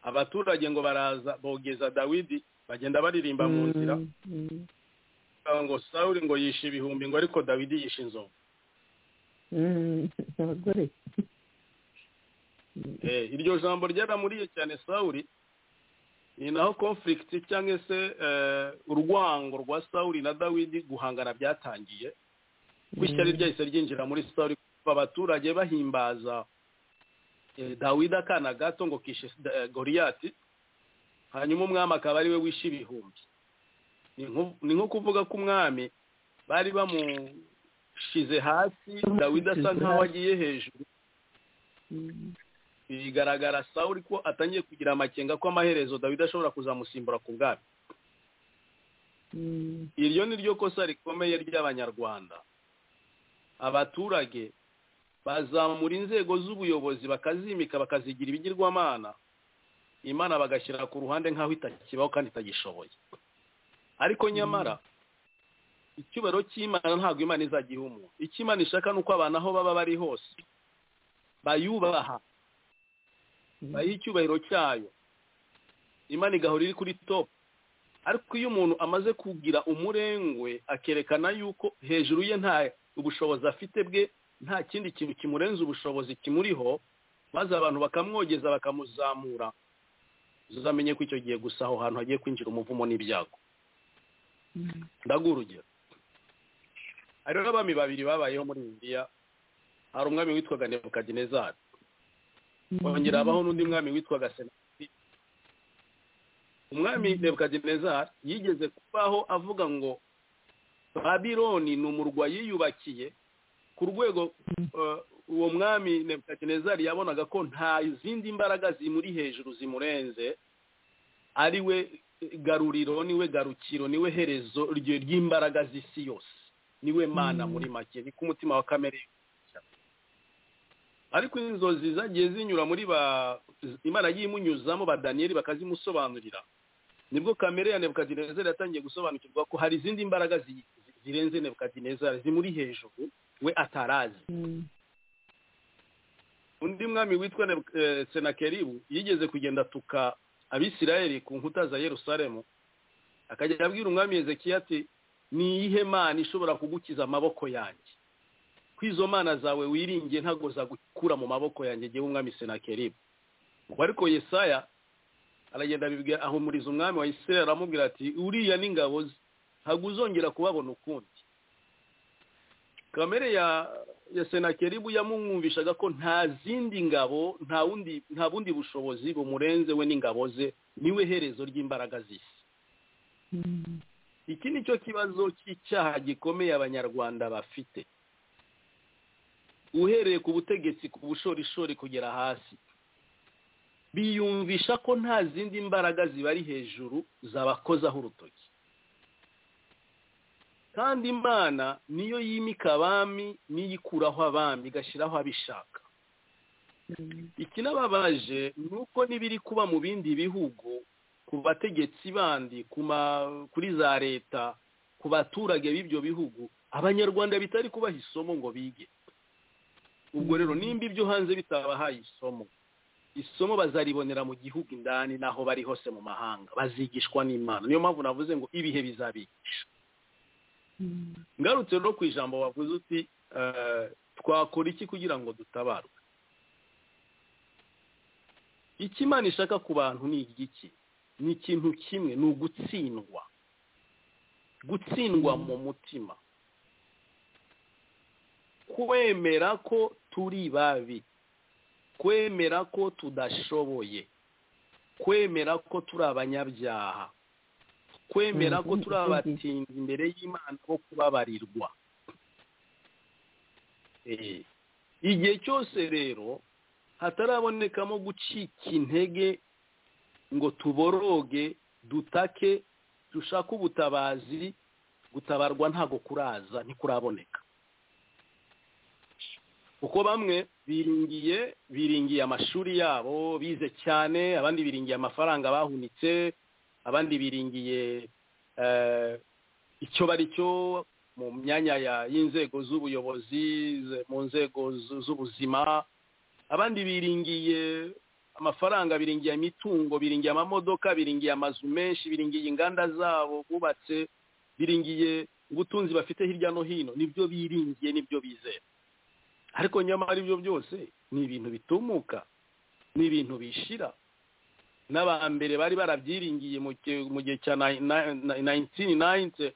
abaturage ngo baraza bogeza dawidi bagenda baririmba mu nzira ngo sawuri ngo yishe ibihumbi ngo ariko dawidi yishe inzovu abagore Eh, iryo jambo ryaramuriye cyane sawuri ni naho conflict cyangwa se eh, urwango rwa sawuri na dawidi guhangana byatangiye gushyari ryahise ryinjira muri sawuri kuva abaturage bahimbaza eh, dawidi akana gato ngo kishe eh, goriyati hanyuma umwami akaba ari we wishe ibihumbi Ni nko- ni nko kuvuga ko umwami bari bamushize hasi dawidi asa nkaho agiye hejuru Mm. bigaragara sawuri ko atangiye kugira amakenga ko amaherezo dawidi ashobora kuzamusimbura ku bwami Mm. iryo ni ryo kosa rikomeye ry'abanyarwanda abaturage bazamura inzego z'ubuyobozi bakazimika bakazigira ibigirwamana imana bagashyira ku ruhande nk'aho itakibaho kandi itagishoboye ariko nyamara icyubahiro cy'imana ntabwo imana izajya iha umuntu icyo imana ishaka ni uko abantu aho baba bari hose bayubaha bayiha icyubahiro cyayo imana igahora iri kuri topu ariko iyo umuntu amaze kugira umurengwe akerekana yuko hejuru ye nta ubushobozi afite bwe nta kindi kintu kimurenza ubushobozi kimuriho maze abantu bakamwogeza bakamuzamura uzamenye ko icyo gihe gusa aho hantu hagiye kwinjira umuvumo n'ibyago Mm. ndaguha urugero hariho abami babiri babayeho muri indiya hari umwami witwaga nebukadinezari kongera habaho n'undi mwami witwaga senateri umwami nebukadinezari yigeze kubaho avuga ngo babiloni ni umurwa yiyubakiye ku rwego eh, uwo mwami nebukadinezari yabonaga ko nta zindi mbaraga zimuri hejuru zimurenze ari we garuriro niwe garukiro niwe herezo rye- ry'imbaraga z'isi yose niwe mana muri make ni k'umutima wa kamere ariko inzozi zagiye zinyura muri ba imana yagiye imunyuzamo ba daniyeli bakazimusobanurira nibwo kamere ya nebukadinezari yatangiye gusobanukirwa ko hari izindi mbaraga zi- zi- zirenze nebukadinezari zimuri hejuru we atarazi Mm. undi mwami witwa Nebu- eh, senakeribu yigeze kugenda atuka abisirayeli ku nkuta za yerusalemu akajya abwira umwami hezekiya ati ni iyihe mana ishobora kugukiza amaboko yanjye ko izo mana zawe wiringiye ntabwo zagukura mu maboko yanjye ngewe umwami senakeribu Ubwo ariko yesaya aragenda abibwira ahumuriza umwami wa isirayeli aramubwira ati uriya n'ingabo ze ntabwo uzongera kubabona ukundi kamere ya ya senakeribu yamumwumvishaga ko nta zindi ngabo nta wundi nta bundi bushobozi bumurenze we n'ingabo ze niwe herezo ry'imbaraga z'isi Mm. iki ni cyo kibazo cy'icyaha gikomeye abanyarwanda bafite uhereye ku butegetsi ku bushorishori kugera hasi biyumvisha ko nta zindi mbaraga zibari hejuru zabakozaho urutoki kandi imana niyo yimika abami niyo ikuraho abami igashyiraho abishaka Mm. ikinababaje ni uko n'ibiri kuba mu bindi bihugu ku bategetsi bandi ku ma- kuri za leta ku baturage b'ibyo bihugu abanyarwanda bitari kubaha isomo ngo bige ubwo rero nimba ibyo hanze bitabahaye isomo isomo bazaribonera mu gihugu indani n'aho bari hose mu mahanga bazigishwa n'imana niyo mpamvu navuze ngo ibihe bizabigisha Mm. ngarutse no ku ijambo wavuze uti eh, twakora iki kugira ngo dutabarwe icyo imana ishaka ku bantu ni igiki ni ikintu kimwe ni ugutsindwa gutsindwa mu mutima kwemera ko turi babi kwemera ko tudashoboye kwemera ko turi abanyabyaha kwemera ko turi abatindi imbere y'imana bo kubabarirwa Eh, igihe cyose rero hatarabonekamo gucika intege ngo tuboroge dutake dushake ubutabazi gutabarwa ntago kuraza ntikuraboneka kuko bamwe biringiye biringiye amashuri yabo bize cyane abandi biringiye amafaranga bahunitse abandi biringiye eh, icyo bari cyo mu myanya ya- y'inzego z'ubuyobozi ze- mu nzego zu- z'ubuzima abandi biringiye amafaranga biringiye imitungo biringiye amamodoka biringiye amazu menshi biringiye inganda zabo bubatse biringiye ubutunzi bafite hirya no hino nibyo biringiye nibyo bizera ariko nyamara ibyo byose ni ibintu bitumuka ni ibintu bishira n'abambere bari barabyiringiye mu gihe cya nayintini nayinte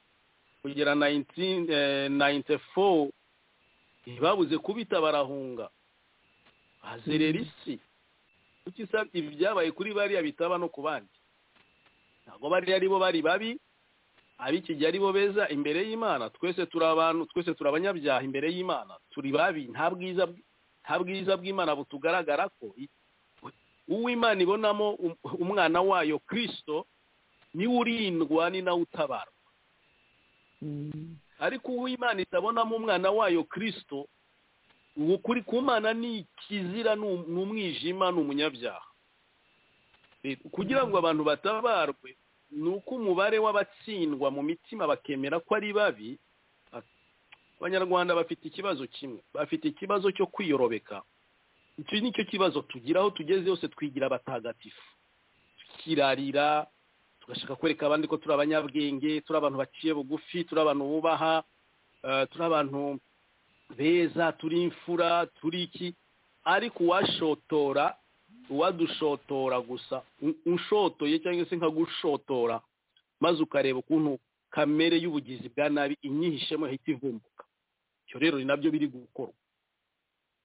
kugera nayinte fowu ntibabuze kubita barahunga hazerera isi kuki ibyabaye kuri bariya bitaba no ku bandi ntabwo bariya ari bo bari babi ab'ikijya ari bo beza imbere y'imana twese turi abantu twese turi abanyabyaha imbere y'imana turi babi nta bwiza bw'imana butugaragara ko uwo imana ibonamo umwana wayo kirisito niwe urindwa ni nawe utabara ariko uwo imana itabonamo umwana wayo kirisito ubu kuri ku mana ni ikizira ni umwijima ni umunyabyaha kugira ngo abantu batabarwe ni uko umubare w'abatsindwa mu mitima bakemera ko ari babi abanyarwanda bafite ikibazo kimwe bafite ikibazo cyo kwiyorobeka iki ni cyo kibazo tugira aho tugeze hose twigira abatagatifu tukirarira tugashaka kwereka abandi ko turi abanyabwenge turi abantu baciye bugufi turi abantu bubaha turi abantu beza turi imfura turi iki ariko uwashotora uwadushotora gusa ushotoye cyangwa se nkagushotora maze ukareba ukuntu kamere y'ubugizi bwa nabi inyihishemo ihita ivumbuka ibyo rero ni nabyo biri gukorwa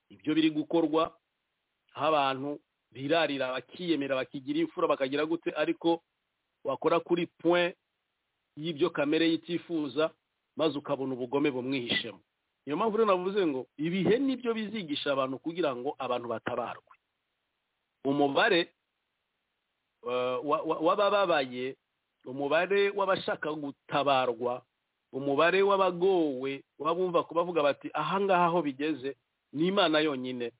ibyo biri gukorwa aho abantu birarira bakiyemera bakigira imfura bakagira gute ariko wakora kuri point y'ibyo kamere yitifuza maze ukabona ubugome bumwihishemo niyo mpamvu rero navuze ngo ibihe nibyo bizigisha abantu kugira ngo abantu batabarwe umubare w'abababaye umubare w'abashaka gutabarwa umubare w'abagowe wabumva kubavuga bati ahangaha aho bigeze ni imana yonyine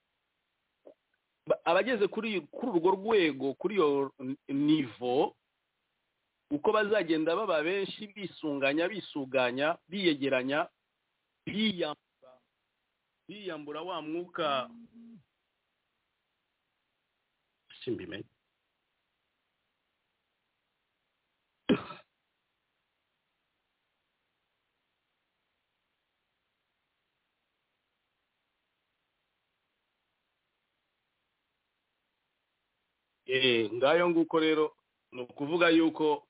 abageze kuri urwo rwego kuri iyo nivo uko bazagenda baba benshi bisunganya bisuganya biyegeranya biyambura biyambura wa mwuka simbimenye ngayo nguko rero ni ukuvuga yuko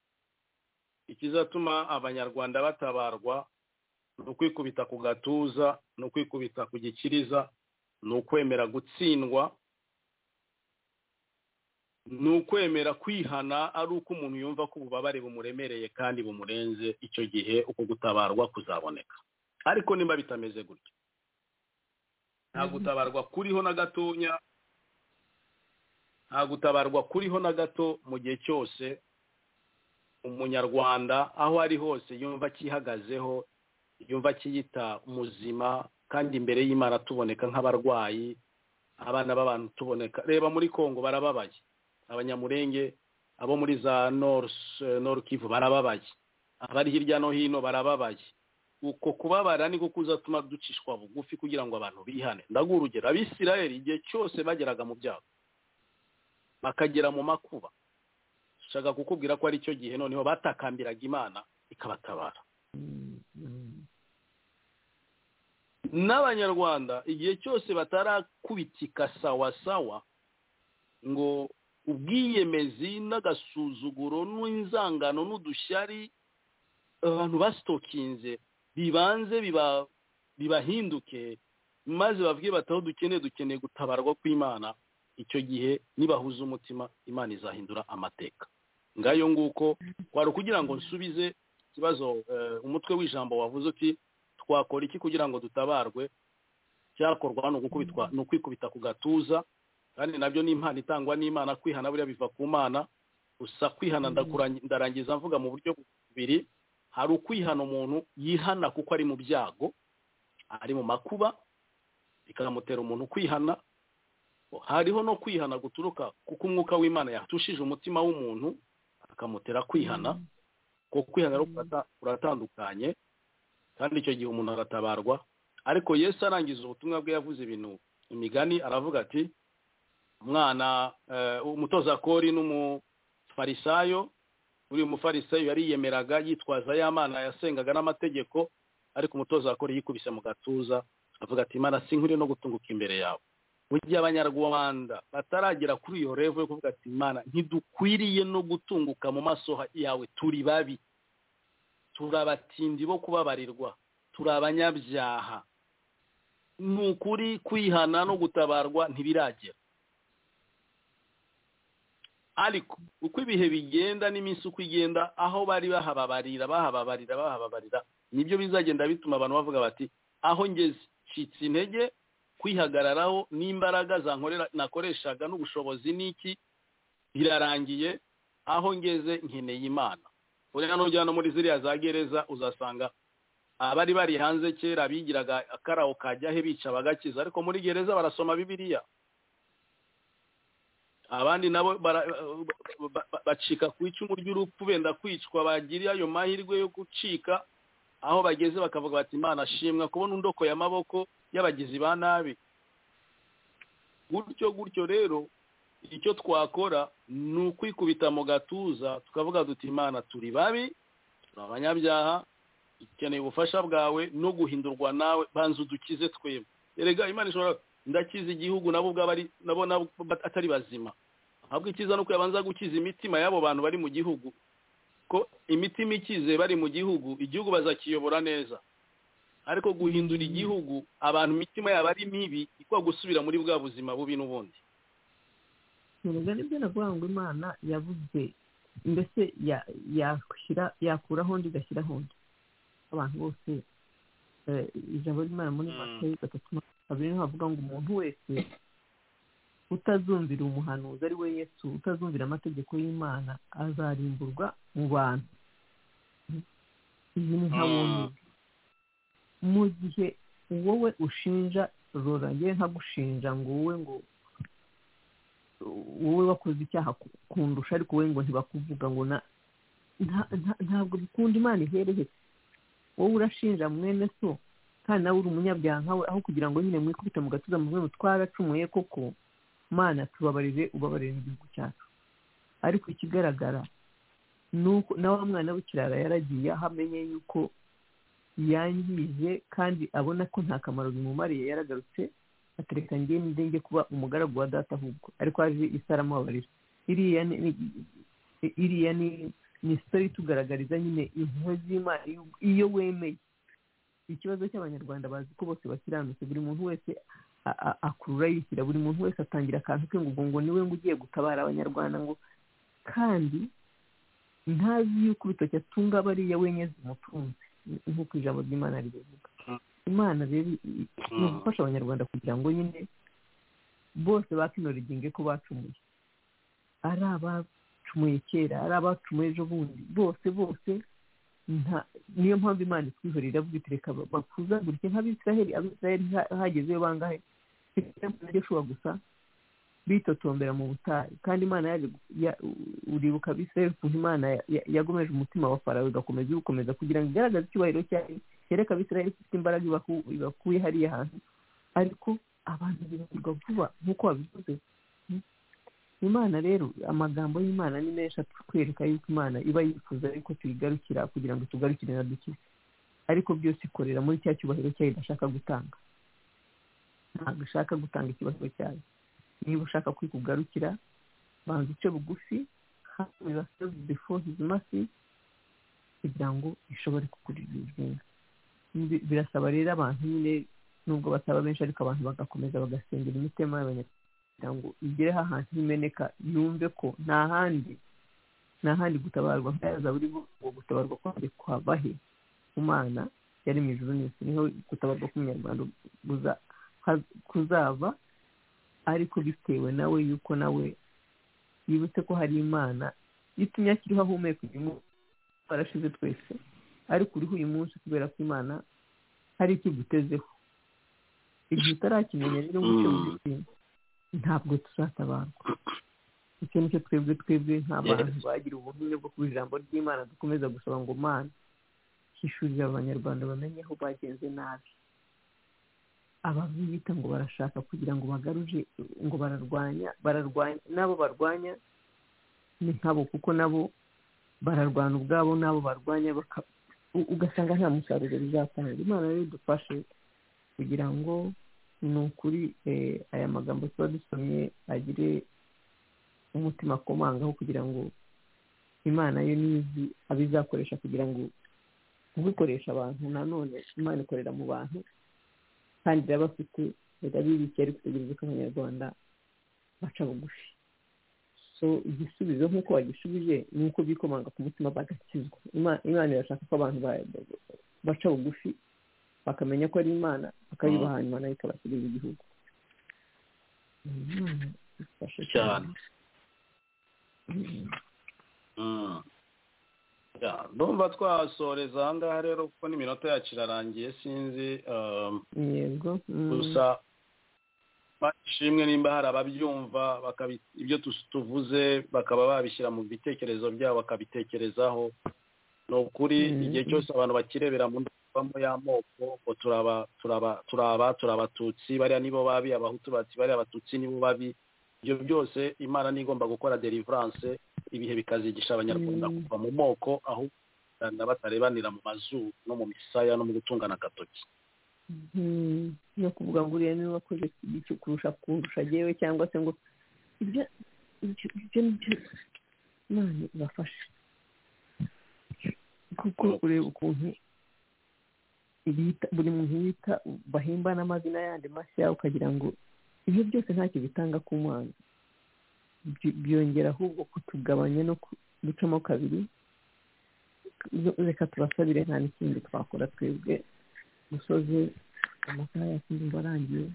ikizatuma abanyarwanda batabarwa ni ukwikubita ku gatuza ni ukwikubita ku gikiriza ni ukwemera gutsindwa ni ukwemera kwihana ari uko umuntu yumva ko ububabare bumuremereye kandi bumurenze icyo gihe uko gutabarwa kuzaboneka ariko nimba bitameze gutyo nta gutabarwa kuriho na gatonya nta gutabarwa kuriho na gato mu gihe cyose umunyarwanda aho ari hose yumva akihagazeho yumva akiyita muzima kandi imbere y'imana tuboneka nk'abarwayi abana b'abantu tuboneka reba muri kongo barababaye abanyamurenge abo muri za kivu barababaye abari hirya no hino barababaye uko kubabara niko kuzatuma ducishwa bugufi kugira ngo abantu bihane ndaguha urugero abisirayeri igihe cyose bageraga mu byago bakagera mu makuba dushaka kukubwira ko ari cyo gihe noneho batakambiraga imana ikabatabara n'abanyarwanda igihe cyose batarakubitika sawa sawa ngo ubwiyemezi n'agasuzuguro n'inzangano n'udushyari abantu basitokinze bibanze bibahinduke maze bavuge bati aho dukeneye dukeneye gutabarwa kw'imana icyo gihe nibahuza umutima imana izahindura amateka ngayo nguko wari ukugira ngo nsubize ikibazo umutwe w'ijambo wavuze uti twakora iki kugira ngo dutabarwe cyakorwa ni ukwikubita ku gatuza kandi nabyo ni impano itangwa n'imana kwihana buriya biva ku mana gusa kwihana ndarangiza mvuga mu buryo bubiri hari ukwihana umuntu yihana kuko ari mu byago ari mu makuba bikamutera umuntu kwihana hariho no kwihana guturuka kuko umwuka w'imana yatushije umutima w'umuntu akamutera kwihana kuko kwihana uratandukanye kandi icyo gihe umuntu aratabarwa ariko yesu arangiza ubutumwa bwe yavuze ibintu imigani aravuga ati umwana umutoza kori n'umufarisayo uri umufarisayo yariyemeraga yitwaza y'amana yasengaga n'amategeko ariko umutoza wakora yikubise mu gatuza avuga ati imana sinkwiriye no gutunguka imbere yawe mu gihe abanyarwanda bataragera kuri iyo revo yo kuvuga ati imana ntidukwiriye no gutunguka mu maso yawe turi babi turi abatindi bo kubabarirwa turi abanyabyaha ni ukuri kwihana no gutabarwa ntibiragera ariko uko ibihe bigenda n'iminsi uko igenda aho bari bahababarira bahababarira bahababarira nibyo bizagenda bituma abantu bavuga bati aho ngeze ncitse intege kwihagararaho n'imbaraga nakoreshaga n'ubushobozi n'iki birarangiye aho ngeze nkeneye imana urena nujya no muri ziriya za gereza uzasanga abari bari hanze kera bigiraga akarawo kajyahe bica bagakiza ariko muri gereza barasoma bibiliya abandi nabo bacika ku icumu ry'urupfu benda kwicwa bagiriye ayo mahirwe yo gucika aho bageze bakavuga bati imana ashimwa kubona indoko y'amaboko y'abagizi ba nabi gutyo gutyo rero icyo twakora ni ukwikubita mu gatuza tukavuga duti imana turi babi turi abanyabyaha dukeneye ubufasha bwawe no guhindurwa nawe banza udukize twebwe erega imana ishobora ndakiza igihugu nabo ubwabo ari nabo atari bazima ahubwo ikiza ni uko yabanza gukiza imitima y'abo bantu bari mu gihugu ko imitima ikize bari mu gihugu igihugu bazakiyobora neza ariko guhindura igihugu abantu imitima yabo ari mibi ikwa gusubira muri bwa buzima bubi n'ubundi ni umugani byo navuga ngo imana yabuze mbese yakuraho undi igashyiraho undi abantu bose ijambo ry'imana muri matayo gatatu kabiri niho havuga ngo umuntu wese utazumvira umuhanuzi ari we yesu utazumvira amategeko y'imana azarimburwa mu bantu iyi ni nka bundi mu gihe wowe ushinja rora ngewe ntagushinja ngo wowe ngo wowe wakoze icyaha kundusha ariko wowe ngo ntibakuvuga ngo ntabwo bikunda imana ihereye wowe urashinja mwene so kandi nawe uri umunyabyaha nkawe aho kugira ngo nyine mwikubita mu gatuza mu rwego twaracumuye koko mana tubabarire ubabarire igihugu cyacu ariko ikigaragara ni uko na wa mwana w'ikirara yaragiye aho amenye yuko yangije kandi abona ko nta kamaro bimumariye yaragarutse atereka ngewe n'indenge kuba umugaragu wa data ahubwo ariko haje isaramubabarira iriya ni ni sitori itugaragariza nyine impuhwe z'imana iyo wemeye ikibazo cy'abanyarwanda bazi ko bose bakiranutse buri muntu wese akurura yishyira buri muntu wese atangira akantu ke ngo ngo niwe ngo ugiye gutabara abanyarwanda ngo kandi ntazi yuko urutoki atunga bariya wenyine zimutunze nk'uko ijambo ry'imana ribivuga imana rero ni ugufasha abanyarwanda kugira ngo nyine bose bakinora iginge ko bacumuye ari ababo abacumuye kera ari abacumuye ejo bundi bose bose niyo mpamvu imana itwihorera bwitereka bakuzagurike nk'abisiraheli abisiraheli hagezeyo bangahe nabyo ushobora gusa bitotombera mu butayu kandi imana uribuka abisiraheli ukuntu imana yagomeje umutima wa farawe igakomeza iwukomeza kugira ngo igaragaze icyubahiro cyayo kereka abisiraheli ifite imbaraga ibakuye hariya hantu ariko abantu bibagirwa vuba nk'uko wabivuze imana rero amagambo y'imana ni menshi atwereka yuko imana iba yifuza yuko tuyigarukira kugira ngo tugarukire na dukize ariko byose ikorera muri cya cyubahiro cyayo idashaka gutanga ntabwo ishaka gutanga ikibazo cyayo niba ushaka kwikugarukira banza uce bugufi hano ibasebe before his mercy kugira ngo ishobore kugurira izina birasaba rero abantu nyine nubwo bataba benshi ariko abantu bagakomeza bagasengera imitima y'abanyarwanda kugira ngo igere ahantu imeneka yumve ko nta handi nta handi gutabarwa ntayaza buri ngo gutabarwa kwari kwabahe ku mana yari mu ijoro nese niho gutabarwa k'umunyarwanda kuzava ariko bitewe nawe yuko nawe yibutse ko hari imana gitumye akiriho ahumeka uyu munsi twarashize twese ariko uriho uyu munsi kubera ko imana hari icyo igutezeho igihe utarakimenya rero nk'icyo mubishinga ntabwo tuzatabarwa icyo nicyo twebwe twebwe nk'abantu bagira ubuhamya bwo kuba ijambo ry'imana dukomeza gusaba ngo mana hishurira abanyarwanda bamenye aho bagenze nabi ababiyita ngo barashaka kugira ngo bagaruje ngo bararwanya bararwanya n'abo barwanya ni nkabo kuko nabo bararwana ubwabo n'abo barwanya baka- u- ugasanga nta musaruro bizatanga imana rero idufashe kugira ngo ni ukuri eh, aya magambo tuba dusomye agire umutima akomangaho kugira ngo imana yo nizi abe izakoresha kugira ngo kubikoresha abantu nanone imana ikorera mu bantu kandi iraba afite irabibikiye ariko itegereza ko abanyarwanda baca bugufi so igisubizo nk'uko bagishubije ni uko bikomanga ku mutima bagakizwa Ima- imana irashaka ko abantu ba- baca bugufi bakamenya ko ari imana bakayubaha nyuma nayo ikabashyirira igihugu Imana idufashe cyane Ya, ndumva twasoreza aha ngaha rero kuko n'iminota yacu irarangiye sinzi um, yego mm. gusa ishimwe nimba hari ababyumva bakabi- ibyo tus- tuvuze bakaba babishyira mu bitekerezo byabo bakabitekerezaho ni ukuri Mm. igihe cyose abantu bakirebera mu ndorerwamo y'amoko ngo turaba turaba turaba turi abatutsi bariya nibo babi abahutu bati bariya abatutsi nibo babi ibyo byose imana ni igomba gukora deliverance ibihe bikazigisha abanyarwanda Mm. kuva mu moko aho batarebanira mu mazuru no mu misaya no mu gutungana agatoki Mhm. no kuvuga ngo uriya niwe wakoze iki kurusha kurusha yewe cyangwa se ngo ibyo ibyo ibyo nibyo imana ibafashe kuko ureba ukuntu bita buri muntu yita bahimba n'amazina yandi mashya ukagira ngo ibyo byose ntacyo bitanga ku mwana By- byongera ahubwo kutugabanya no ku- gucamo kabiri reka turasabire nta n'ikindi twakora twebwe dusoze amasaha yacu ndumva arangiye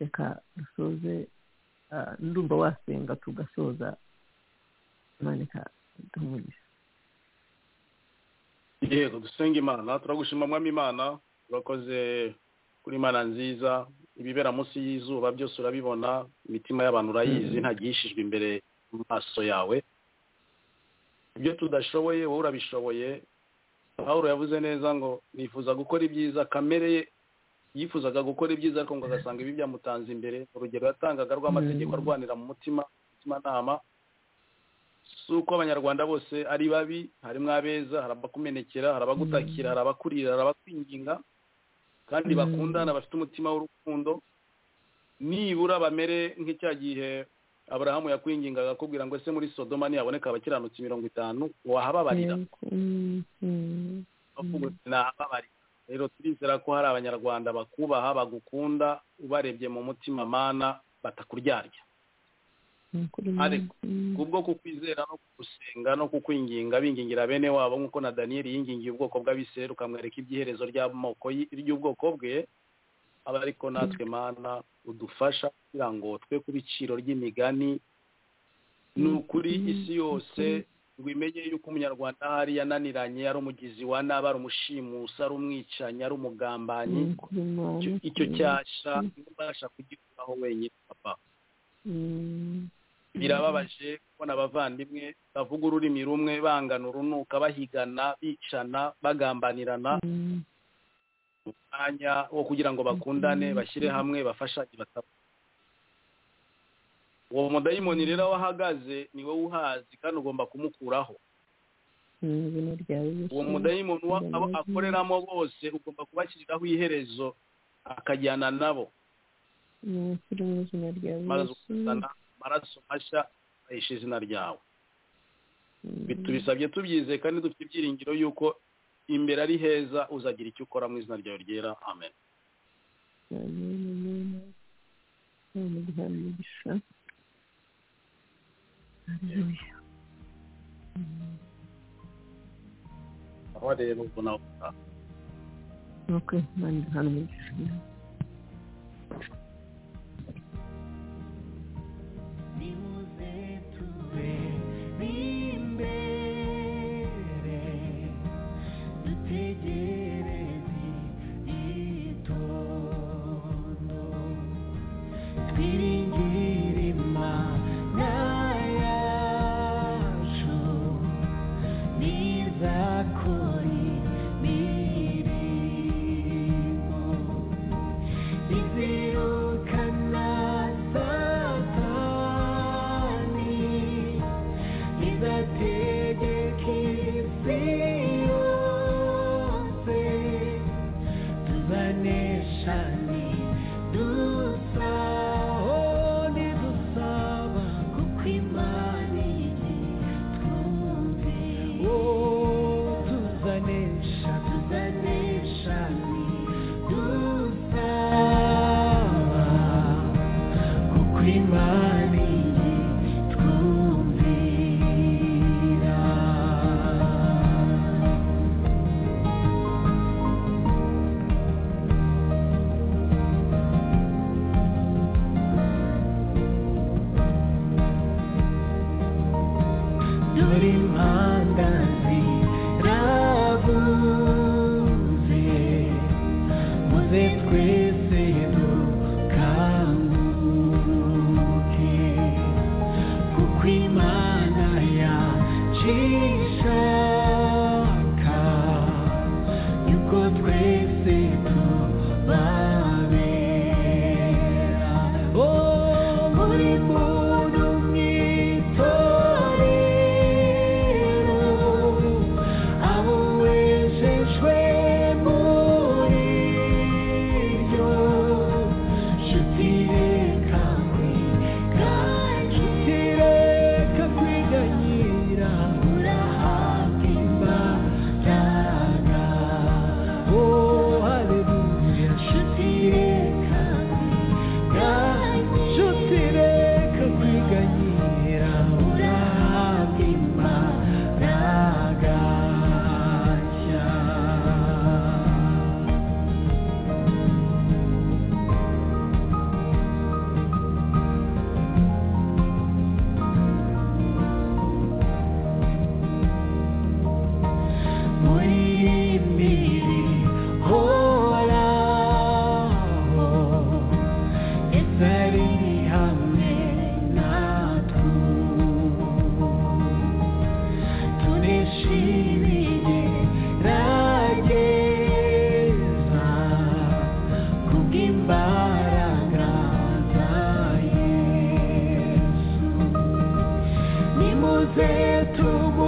reka dusoze ah, ndumva wasenga tugasoza imana ikaduha umugisha yego dusenge imana turagushima mwami imana urakoze kuri imana nziza ibibera munsi y'izuba byose urabibona imitima y'abantu urayizi ntagihishijwe imbere mu maso yawe ibyo tudashoboye wowe urabishoboye pawulo yavuze neza ngo nifuza gukora ibyiza kamere ye yifuzaga gukora ibyiza ariko ngo agasanga ibi byamutanze imbere urugero yatangaga rw'amategeko Mm. arwanira mu mutima umutimanama si uko abanyarwanda bose ari babi harimo abeza hari abakumenekera hari abagutakira Mm. hari abakurira hari abakwinginga kandi Mm. bakundana bafite umutima w'urukundo nibura bamere nk'icya gihe aburahamu yakwingingaga akubwira ngo ese muri sodoma ntihaboneka abakiranutsi mirongo itanu wahababarira Yego. Mm, mm, bavuga uti nababarira rero turizera ko hari abanyarwanda bakubaha bagukunda ubarebye mu mutima mana batakuryarya ni ukuri Ariko, Mm. kubwo kukwizera no kugusenga no kukwinginga bingingira bene wabo nk'uko na daniyeli yingingiye ubwoko bw'abisirayeli ukamwereka iby'iherezo ry'amoko y- ry'ubwoko bwe aba ariko natwe mana udufasha kugira ngo twe ku biciro ry'imigani ni ukuri Mm. isi yose ngo imenye yuko umunyarwanda ahari yananiranye ari umugizi wa nabi ari umushimusi ari umwicanyi ari umugambanyi ni ukuri Imana, Icyo- icyo mm, cyasha ntibasha kugikuraho wenyine papa mm, birababaje kubona abavandimwe bavuga ururimi rumwe bangana urunuka bahigana bicana bagambanirana mm, mu mwanya wo kugira ngo bakundane bashyire hamwe bafashanye bataba uwo mudayimoni rero aho ahagaze ni wowe uhazi kandi ugomba kumukuraho mu izina ryawe Yesu. uwo mudayimoni uwo abo akoreramo bose ugomba kubashyiriraho iherezo akajyana nabo ni ukuri mu izina ryawe maze Yesu. ukazana amaraso mashya ahisha izina ryawe Mm. Bi- tubisabye tubyizeye kandi dufite ibyiringiro y'uko imbere ari heza uzagira icyo ukora mu izina ryawe ryera amen amen amen imana iduha umugisha Haleluya. aho rero ubona aho- okay imana iduha umugisha nimuze tube b'imbere dutegereze itondo twiringire imana yacu n'izakora imirimo shani dusa oh nidusaba kuko imana iyi twumve oh tuzanesha tuzanesha ni dusaba kuko imana iyi twumvira dore impanga ziravuze muze twese dukanguke kuko imana yacishaka yuko twese tubabera oh buri muntu mwitorero abo wejejwe muri byo nshuti reka kwiganyira nshuti reka kwiganyira urahabwa imbaraga oh haleluya nshuti reka nshuti reka kwiganyira urahabwa imbaraga nshya muri miri horaho ese ari hamwe natwe turishimiye rageza kubw'imbaraga za yesu nimuze tubu